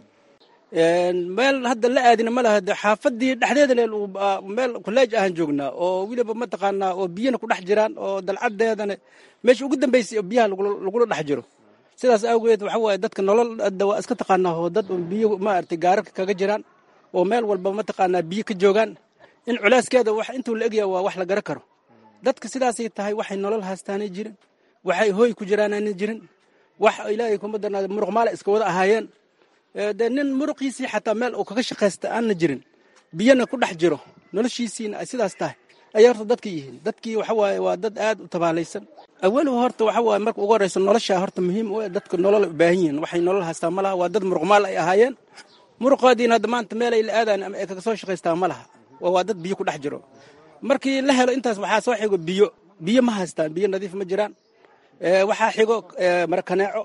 meel hadda la aadina ma laha xaafadii dhexdeedana meel kuleej ahaan joognaa oo weliba mataqaanaa oo biyana ku dhex jiraan oo dalcadeedana meesha ugu dambeysay oo biyaha lagula dhex jiro sidaas awgeed waxa waaye dadka nolol hadda waa iska taqaanaa oo dad biyo maaragtay gaararka kaga jiraan oo meel walba mataqaanaa biyo ka joogaan in culaaskeeda wax intuu la egyaha waa wax la gara karo dadka sidaasay tahay waxay nolol haastaanay jirin waxay hooy ku jiraanaana jirin wax ilaahay kuma darnaada muruq maala iska wada ahaayeen dee nin muruqiisii xataa meel uu kaga shaqaysta aanna jirin biyana ku dhex jiro noloshiisiina ay sidaas tahay ayay horta dadka yihiin dadkii waxa waaye waa dad aad u tabaalaysan awalow horta waxa waaye marka ugu horreysa noloshaa horta muhiim u dadka nolol u baahan yihiin waxay nolol haystaa ma laha waa dad muruq maal ay ahaayeen muruqoodiina hadda maanta meelay la aadaan ama ay kaga soo shaqaystaa ma laha waa dad biyo ku dhex jiro markii la helo intaas waxaa soo xigo biyo biyo ma haystaan biyo nadiif ma jiraan waxaa xigo mara kaneeco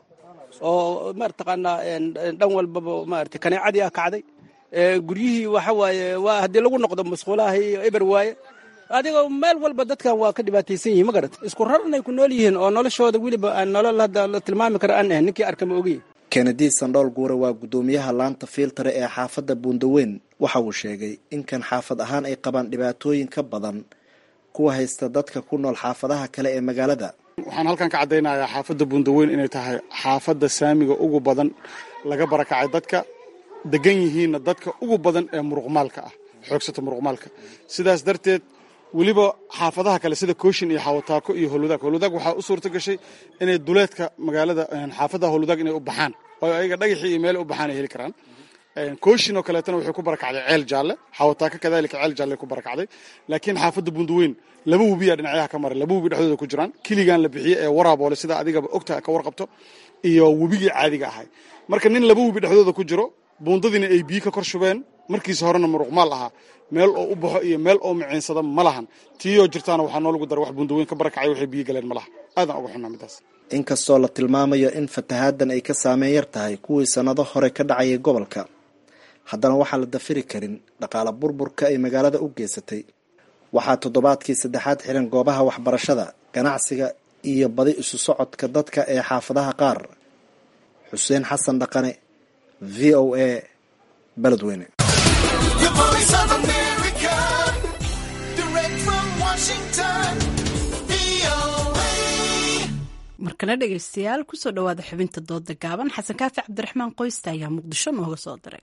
oo mataqaanaa dhan walbaba maarata kaneecadii ah kacday guryihii waxa waaye waa haddii lagu noqdo masquulaha iyo eber waaye adigoo meel walba dadkan waa ka dhibaataysan yihin ma garat isku rarnay ku nool yihiin oo noloshooda weliba aan nolol hadda la tilmaami kara aan ahayn ninkii arka ma ogiye kennedy sandhool guure waa guddoomiyaha laanta fiiltare ee xaafadda buundaweyn waxa uu sheegay in kan xaafad ahaan ay qabaan dhibaatooyin ka badan kuwa haysta dadka ku nool xaafadaha kale ee magaalada waxaan halkan ka caddaynayaa xaafadda buundaweyn inay tahay xaafadda saamiga ugu badan laga barakacay dadka degan yihiinna dadka ugu badan ee muruqmaalka ah xoogsata muruqmaalka sidaas darteed weliba xaafadaha kale sida kooshin iyo xawataako iyo howlwadaag howlwadaag waxaa u suurta gashay inay duleedka magaalada xaafadaha howlwadaag inay u baxaan oo ayaga dhagaxii iyo meel u baxaan ay heli karaan kooshin oo kaleetana waxay ku barakacday ceel jaalle xawataako kadalika ceel jaalle ku barakacday laakiin xaafadda buundaweyn laba webiyaa dhinacyaha ka maray laba webi dhexdooda ku jiraan kiligan la bixiye ee waraaboole sida adigaba ogta ka warqabto iyo webigii caadiga ahay marka nin laba webi dhexdooda ku jiro buundadiina ay biyo ka kor shubeen markiisa horena muruqmaal ahaa meel oo u baxo iyo meel oo miciinsada ma lahan tiiyoo jirtaana waxaa noolagu dara wax buundaweyn ka barakacay waxay biyo galeen ma laha aadaan uga xunnaa midaas inkastoo la tilmaamayo in fatahaadan ay ka saameyn yar tahay kuwii sannado hore ka dhacayay gobolka haddana waxaa la dafiri karin dhaqaala burburka ay magaalada u geysatay waxaa toddobaadkii saddexaad xiran goobaha waxbarashada ganacsiga iyo badi isu socodka dadka ee xaafadaha qaar xuseen xasan dhaqane v o a beledweyne markana dhegaystayaal kusoo dhawaada xubinta dooda gaaban xasan kaafi cabdiraxmaan qoysta ayaa muqdisho nooga soo diray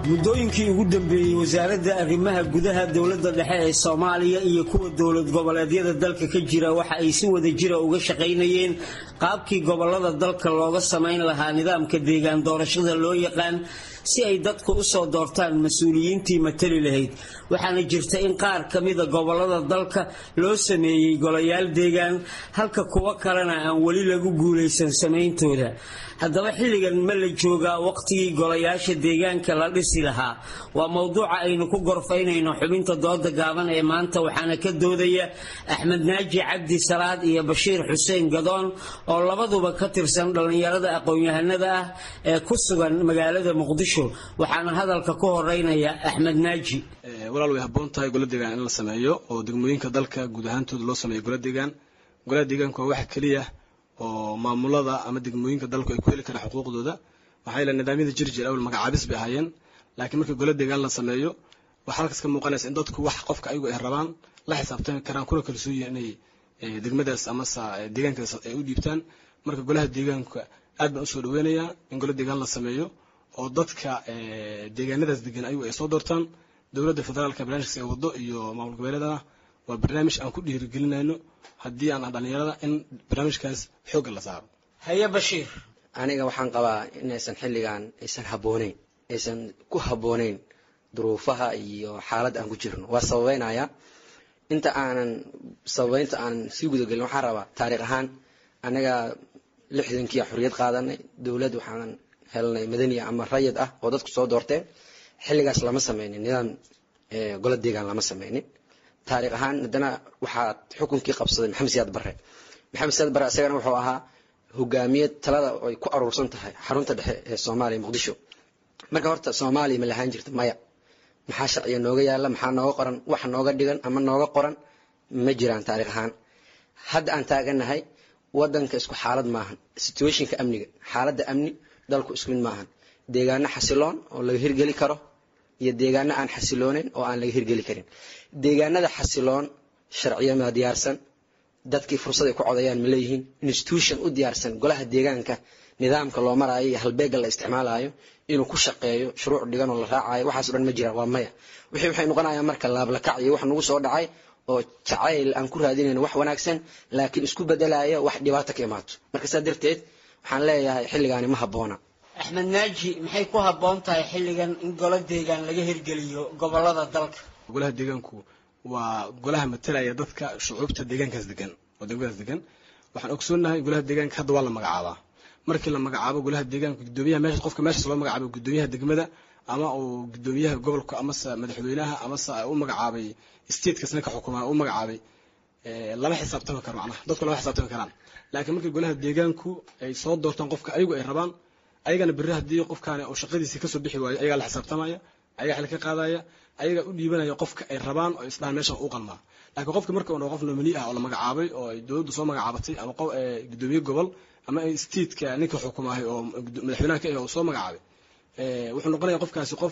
muddooyinkii ugu dambeeyey wasaaradda arrimaha gudaha dowladda dhexe ee soomaaliya iyo kuwa dowlad goboleedyada dalka ka jira waxa ay si wada jira uga shaqaynayeen qaabkii gobolada dalka looga samayn lahaa nidaamka deegaan doorashada loo yaqaan si ay dadku u soo doortaan mas-uuliyiintii matali lahayd waxaana jirta in qaar ka mida gobolada dalka loo sameeyey golayaal deegaan halka kuwo kalena aan weli lagu guulaysan samayntooda haddaba xilligan ma la joogaa waqtigii golayaasha deegaanka la dhisi lahaa waa mowduuca aynu ku gorfaynayno xubinta dooda gaaban ee maanta waxaana ka doodaya axmed naaji cabdi salaad iyo bashiir xuseen gadoon oo labaduba ka tirsan dhallinyarada aqoon-yahanada ah ee ku sugan magaalada muqdisho waxaana hadalka ku horeynaya axmed naaji walaal way habboon tahay gola deegaan in la sameeyo oo degmooyinka dalka guud ahaantooda loo sameeyo gola deegaan golaha deegaanku waa waxa keliya oo maamulada ama degmooyinka dalku ay ku heli karaan xuquuqdooda maxaa yeele nidaamyada jir jir awal magacaabis bay ahaayeen laakiin markii gola deegaan la sameeyo waxaa halkaas ka muuqanaysa in dadku wax qofka ayagu ay rabaan la xisaabtami karaan kuna kalsoon yihiin inay degmadaas amase deegaankaas ay u dhiibtaan marka golaha deegaanka aad baan usoo dhaweynayaa in gola deegaan la sameeyo oo dadka deegaanadaas degan ayagu ay soo doortaan dowladda federaalka barnaamijkaas ay wado iyo maamul goboleedana waa barnaamij aan ku dhiirigelinayno haddii aan dhalinyarada in barnaamijkaas xoogga la saaro haye bashiir aniga waxaan qabaa inaysan xilligan aysan habbooneyn aysan ku habbooneyn duruufaha iyo xaaladda aan ku jirno waa sababeynaya inta aanan sababeynta aanan sii gudagelin waxaan rabaa taariikh ahaan anaga lixdankii xorriyad qaadanay dowlad waxaan helnay madaniya ama rayid ah oo dadku soo doorteen xilligaas lama sameynin nidaam golo deegaan lama sameynin taariikh ahaan haddana waxaa xukunkii qabsaday maxamed siyaad barre maxamed siyaad barre isagana wuxuu ahaa hogaamiye talada ay ku aruursan tahay xarunta dhexe ee soomaaliya muqdisho marka horta soomaaliya ma lahaan jirta maya maxaa sharciga nooga yaala maxaa nooga qoran wax nooga dhigan ama nooga qoran ma jiraan taariikh ahaan hadda aan taaganahay wadanka isku xaalad maahan situationka amniga xaaladda amni dalku isku mid maahan deegaano xasiloon oo laga hirgeli karo iyo deegaano aan xasilooneyn oo aan laga hirgeli karin deegaanada xasiloon sharciyama diyaarsan dadkii fursad ay ku codayaan ma leeyihiin institution u diyaarsan golaha deegaanka nidaamka loo maraayo iyo halbeega la isticmaalayo inuu ku shaqeeyo shuruuc dhigan oo la raacayo waxaas o dhan ma jiraan waa maya wixii waxay noqonayaan marka laablakac iyo wax nagu soo dhacay oo jacayl aan ku raadinayno wax wanaagsan laakiin isku bedelaya wax dhibaato ka imaato marka saa darteed waxaan leeyahay xilligaani ma habboona axmed naaji maxay ku habboon tahay xilligan in golo deegaan laga hirgeliyo gobolada dalka golaha deegaanku waa golaha matalaya dadka shucuubta deegaankaas degan oo degmadaas degan waxaan ogsoonahay golaha deegaanka hadda waa la magacaabaa markii la magacaabo golaha deegaanka gudoomiyaha meesha qofka meeshaas loo magacaabo gudoomiyaha degmada ama uu gudoomiyaha gobolka amase madaxweynaha amase u magacaabay statekas ninka xukumaa u magacaabay lama xisaabtami karo macnaha dadku lama xisaabtami karaan laakiin markii golaha deegaanku ay soo doortaan qofka ayagu ay rabaan ayagana berri haddii qofkaani uu shaqadiisii kasoo bixi waayo ayagaa la xisaabtamaya ayagaa xil ka qaadaya ayagaa u dhiibanaya qofka ay rabaan oo isdhahan meesha u qalmaa laakiin qofka marka uu qof nomini ah oo la magacaabay oo ay dowladdu soo magacaabatay ama gudoomiye gobol ama stateka ninka xukumaahay oo madaxweynaha ka ah oo soo magacaabay wuxuu noqonaya qofkaasi qof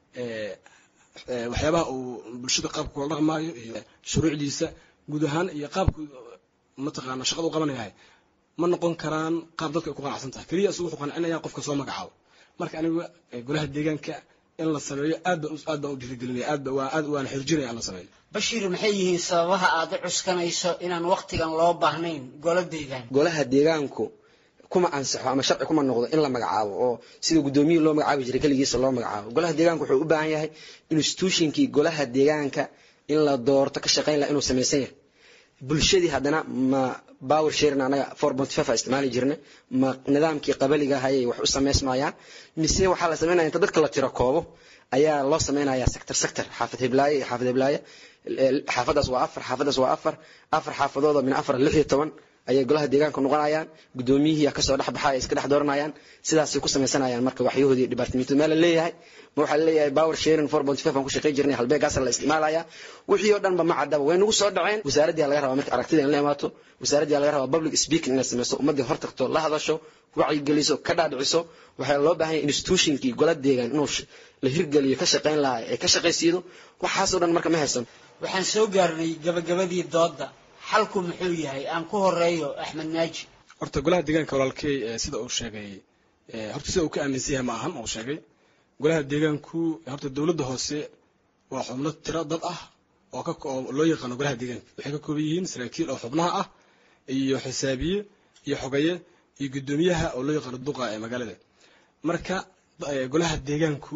waxyaabaha uu bulshada qaabka kula dhaqmaayo iyo shuruucdiisa guud ahaan iyo qaabku mataqaana shaqada u qabanayahay ma noqon karaan qaab dadka ay ku qanacsan tahay keliya isugu wuxuu qancinaya qofka soo magacaabo marka anigu golaha deegaanka in la sameeyo aad baan aad baan u dhiirigelinaya aad ba waa aad waana xirjinaya in la sameeyo bashiir maxay yihiin sababaha aad u cuskanayso inaan waqtigan loo baahnayn golo deegaan golaha deegaanku kuma ansaxo ama sharci kuma noqdo in la magacaabo oo sida gudoomiyihii loo magacaabi jiray keligiisa loo magacaabo golaha deegaanka wuxuu u baahan yahay institutionkii golaha deegaanka in la doorto ka shaqayn laha inuu samaysan yahay bulshadii haddana ma power sharing anaga four point five a isticmaali jirna ma nidaamkii qabaliga hayay wax u samaysmayaan mise waxaa la samaynaya inta dadka la tiro koobo ayaa loo samaynaya sector sector xaafad heblaaye iyo xaafad heblaaye xaafadaas waa afar xaafadaas waa afar afar xaafadooda min afar lix iyo toban ayay golaha deegaanka noqonayaan gudoomiyihii kasoo dhex baxa ay iska dhex dooranayaan sidaasay ku samaysanayaan marka waxyahoodii dhibaatamiintu meel la leeyahay ma waxaa leeyahay power sharing four point five aan ku shaqayn jirnay halbeegaasa la isticmaalaya wixii oo dhanba ma caddaba way nagu soo dhaceen wasaaraddii laga rabaa marka aragtida in la imaato wasaaraddii laga rabaa public speaking inay samayso ummaddii hor tagto la hadasho wacyigeliso ka dhaadhiciso waxaa loo baahan yahay institutionkii gola deegaan inuu la hirgeliyo ka shaqayn lahaa ee ka shaqaysiido waxaasoo dhan marka ma haysan waxaan soo gaarnay gabagabadii doodda xalku muxuu yahay aan ku horeeyo axmed naaji horta golaha deegaanka walaalkey sida uu sheegay horta sida uu ka aaminsan yahay ma ahan uu sheegay golaha deegaanku horta dowladda hoose waa xubno tiro dad ah oo ka oo loo yaqaano golaha deegaanka waxay ka kooban yihiin saraakiil oo xubnaha ah iyo xisaabiye iyo xogaye iyo guddoomiyaha oo loo yaqaano duqa ee magaalada marka golaha deegaanku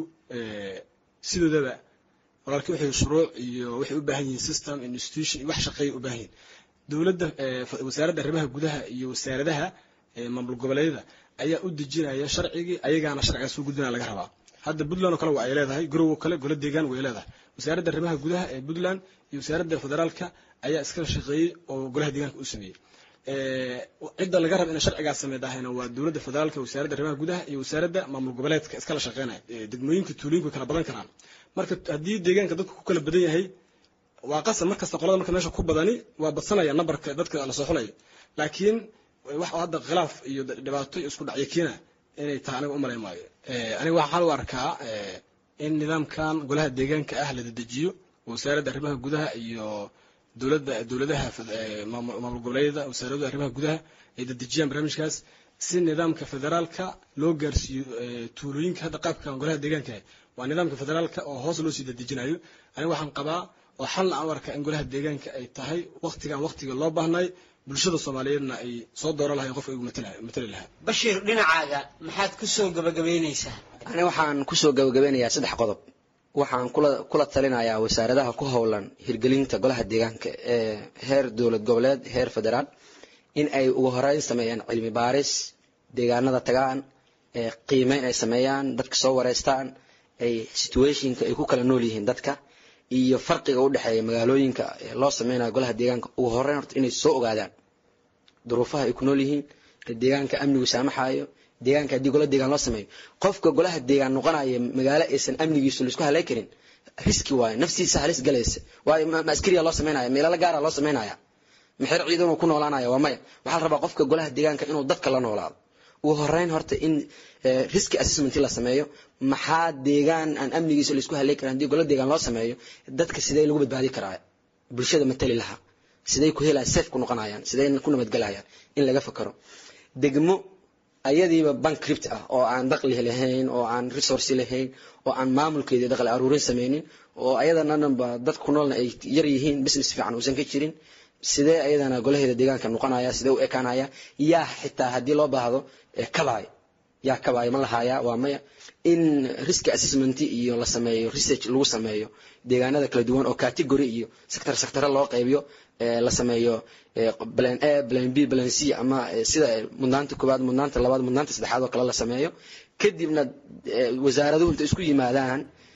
sidoodaba walaalkii waxay shuruuc iyo waxay u baahan yihiin system institution iyo wax shaqeeya u baahan yihiin dowladda wasaaradda arrimaha gudaha iyo wasaaradaha maamul goboleedyada ayaa u dejinaya sharcigii ayagaana sharcigaas u gudbinaya laga rabaa hadda puntland oo kale waa ay leedahay garow kale golo deegaan way leedahay wasaaradda arrimaha gudaha ee puntland iyo wasaaradda federaalka ayaa iskala shaqeeyey oo golaha deegaanka u sameeyey cidda laga raba inay sharcigaas sameydahayna waa dowladda federaalka wasaaradda arrimaha gudaha iyo wasaaradda maamul goboleedka iskala shaqeynaya degmooyinka tuulooyinku way kala badan karaan marka haddii deegaanka dadku ku kala badan yahay waa qasab markasta qolada marka meesha ku badani waa badsanaya nambarka dadka la soo xulayo laakiin wax hadda khilaaf iyo dhibaato iyo isku dhacyo keena inay tahay aniga umalayn maayo aniga waxaan u arkaa in nidaamkan golaha deegaanka ah la dedejiyo wasaaradda arrimaha gudaha iyo dowladda dowladaha maamul goboleedyada wasaaradda arrimaha gudaha ay dedejiyaan barnaamijkaas si nidaamka federaalka loo gaarsiiyo tuulooyinka hadda qaabkan golaha deegaanka waa nidaamka federaalka oo hoos loo sii dedejinayo aniga waxaan qabaa oo xalna aan u arkaa in golaha deegaanka ay tahay waktigan waktiga loo baahnay bulshada soomaaliyeedna ay soo dooran lahayn qofka igu matali lahaa bashiir dhinacaaga maxaad ku soo gabagabaynaysaa aniga waxaan kusoo gabagabeynayaa saddex qodob waxaan kula kula talinayaa wasaaradaha ku howlan hirgelinta golaha deegaanka ee heer dowlad goboleed heer federaal in ay ugu horeyn sameeyaan cilmi baaris deegaanada tagaan qiimeyn ay sameeyaan dadka soo wareystaan ay situationka ay ku kala nool yihiin dadka iyo farqiga u dhexeeya magaalooyinka loo sameynayo golaha deegaanka ugu horeyn horta inay soo ogaadaan duruufaha ay ku nool yihiin deegaanka amnigu saamaxayo deegaanka haddii gola deegaan loo sameeyo qofka golaha deegaan noqonaya magaalo aysan amnigiisu laisku halay karin riski waayo naftiisa halis galaysa waayo ma askariya loo sameynaya meelala gaara loo sameynaya maxer ciidanuu ku noolaanaya waa maya waxaa la rabaa qofka golaha deegaanka inuu dadka la noolaado ugu horeyn horta in riski assessment la sameeyo maxaa deegaan aan amnigiisa laisku halay karin haddii gola deegaan loo sameeyo dadka sidee lagu badbaadi karaa bulshada matali lahaa sidee ku helayaan safe ku noqonayaan sidee ku nabadgelayaan in laga fakaro degmo ayadiiba bankript ah oo aan daqli lahayn oo aan resource lahayn oo aan maamulkeedii daqli aruurin sameynin oo ayadananba dad ku noolna ay yar yihiin business fiican uusan ka jirin sidee ayadana golaheeda deegaanka noqonaya sidee u ekaanaya yaa xitaa haddii loo baahdo kabaay yaa kabaay ma lahaaya waa maya in risk assessment iyo la sameeyo research lagu sameeyo deegaanada kala duwan oo category iyo sector sector loo qaybiyo la sameeyo plan a plan b plan c ama sida mudnaanta koowaad mudnaanta labaad mudnaanta saddexaad oo kale la sameeyo kadibna wasaaraduhu inta isku yimaadaan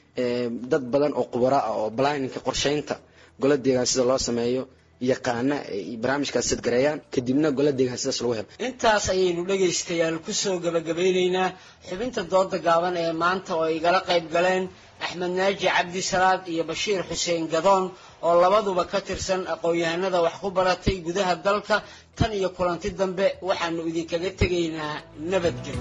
dad badan oo khubara ah oo planninka qorsheynta gola deegaan sida loo sameeyo yaqaana ay barnaamijkaas sadgareeyaan kadibna gola deegaan sidaas lagu helo intaas ayaynu dhegaystayaal kusoo gabagabeyneynaa xubinta dooda gaaban ee maanta oo igala qayb galeen axmed naaji cabdi salaad iyo bashiir xuseen gadoon oo labaduba ka tirsan aqoon-yahanada wax ku baratay gudaha dalka tan iyo kulanti dambe waxaanu idinkaga tegaynaa nabadgelyo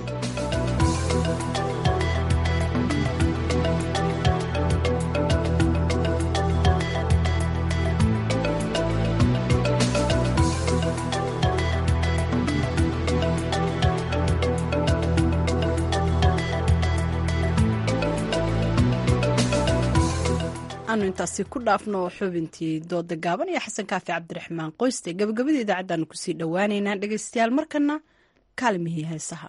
aanu intaasi ku dhaafno xubintii dooda gaaban iyo xasan kaafi cabdiraxmaan qoyste gabagabada idaacaddaanu kusii dhowaaneynaa dhegaystayaal markana kaalmihii heesaha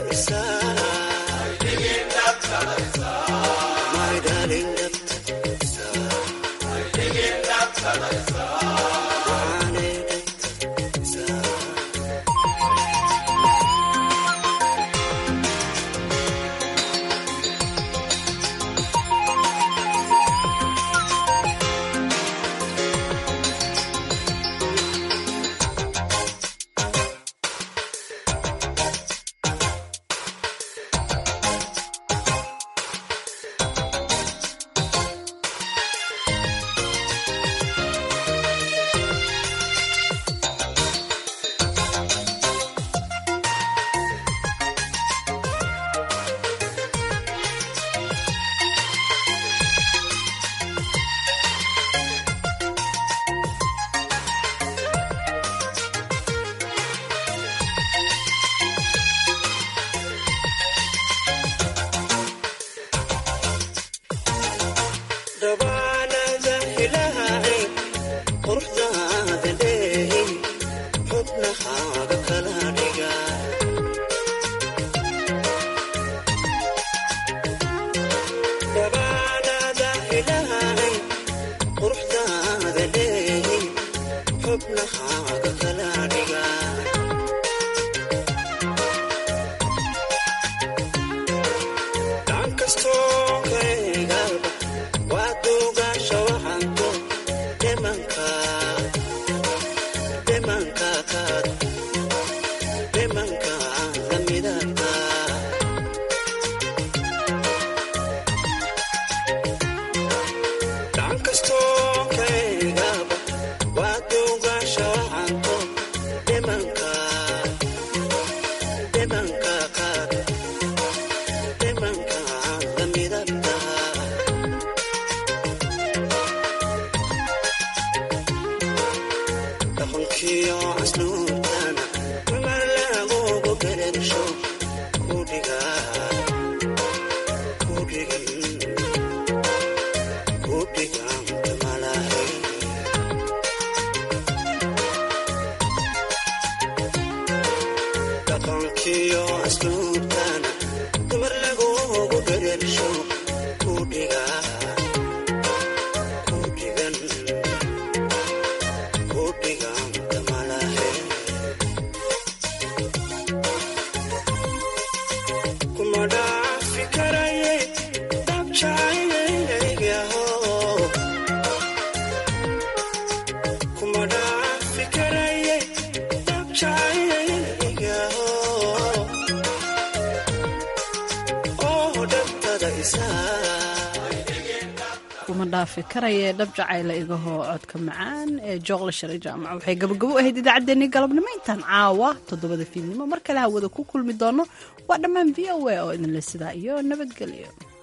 kuma dhaafi karaya dhab jacayla igahoo codka macaan ee jooqla shari jaamac waxay gabagabo ahayd idaacaddeenii galabnimo intaan caawa toddobada fiidnimo mar kale hawada ku kulmi doono waa dhammaan v o a oo idinle sidaa iyo nabadgelyo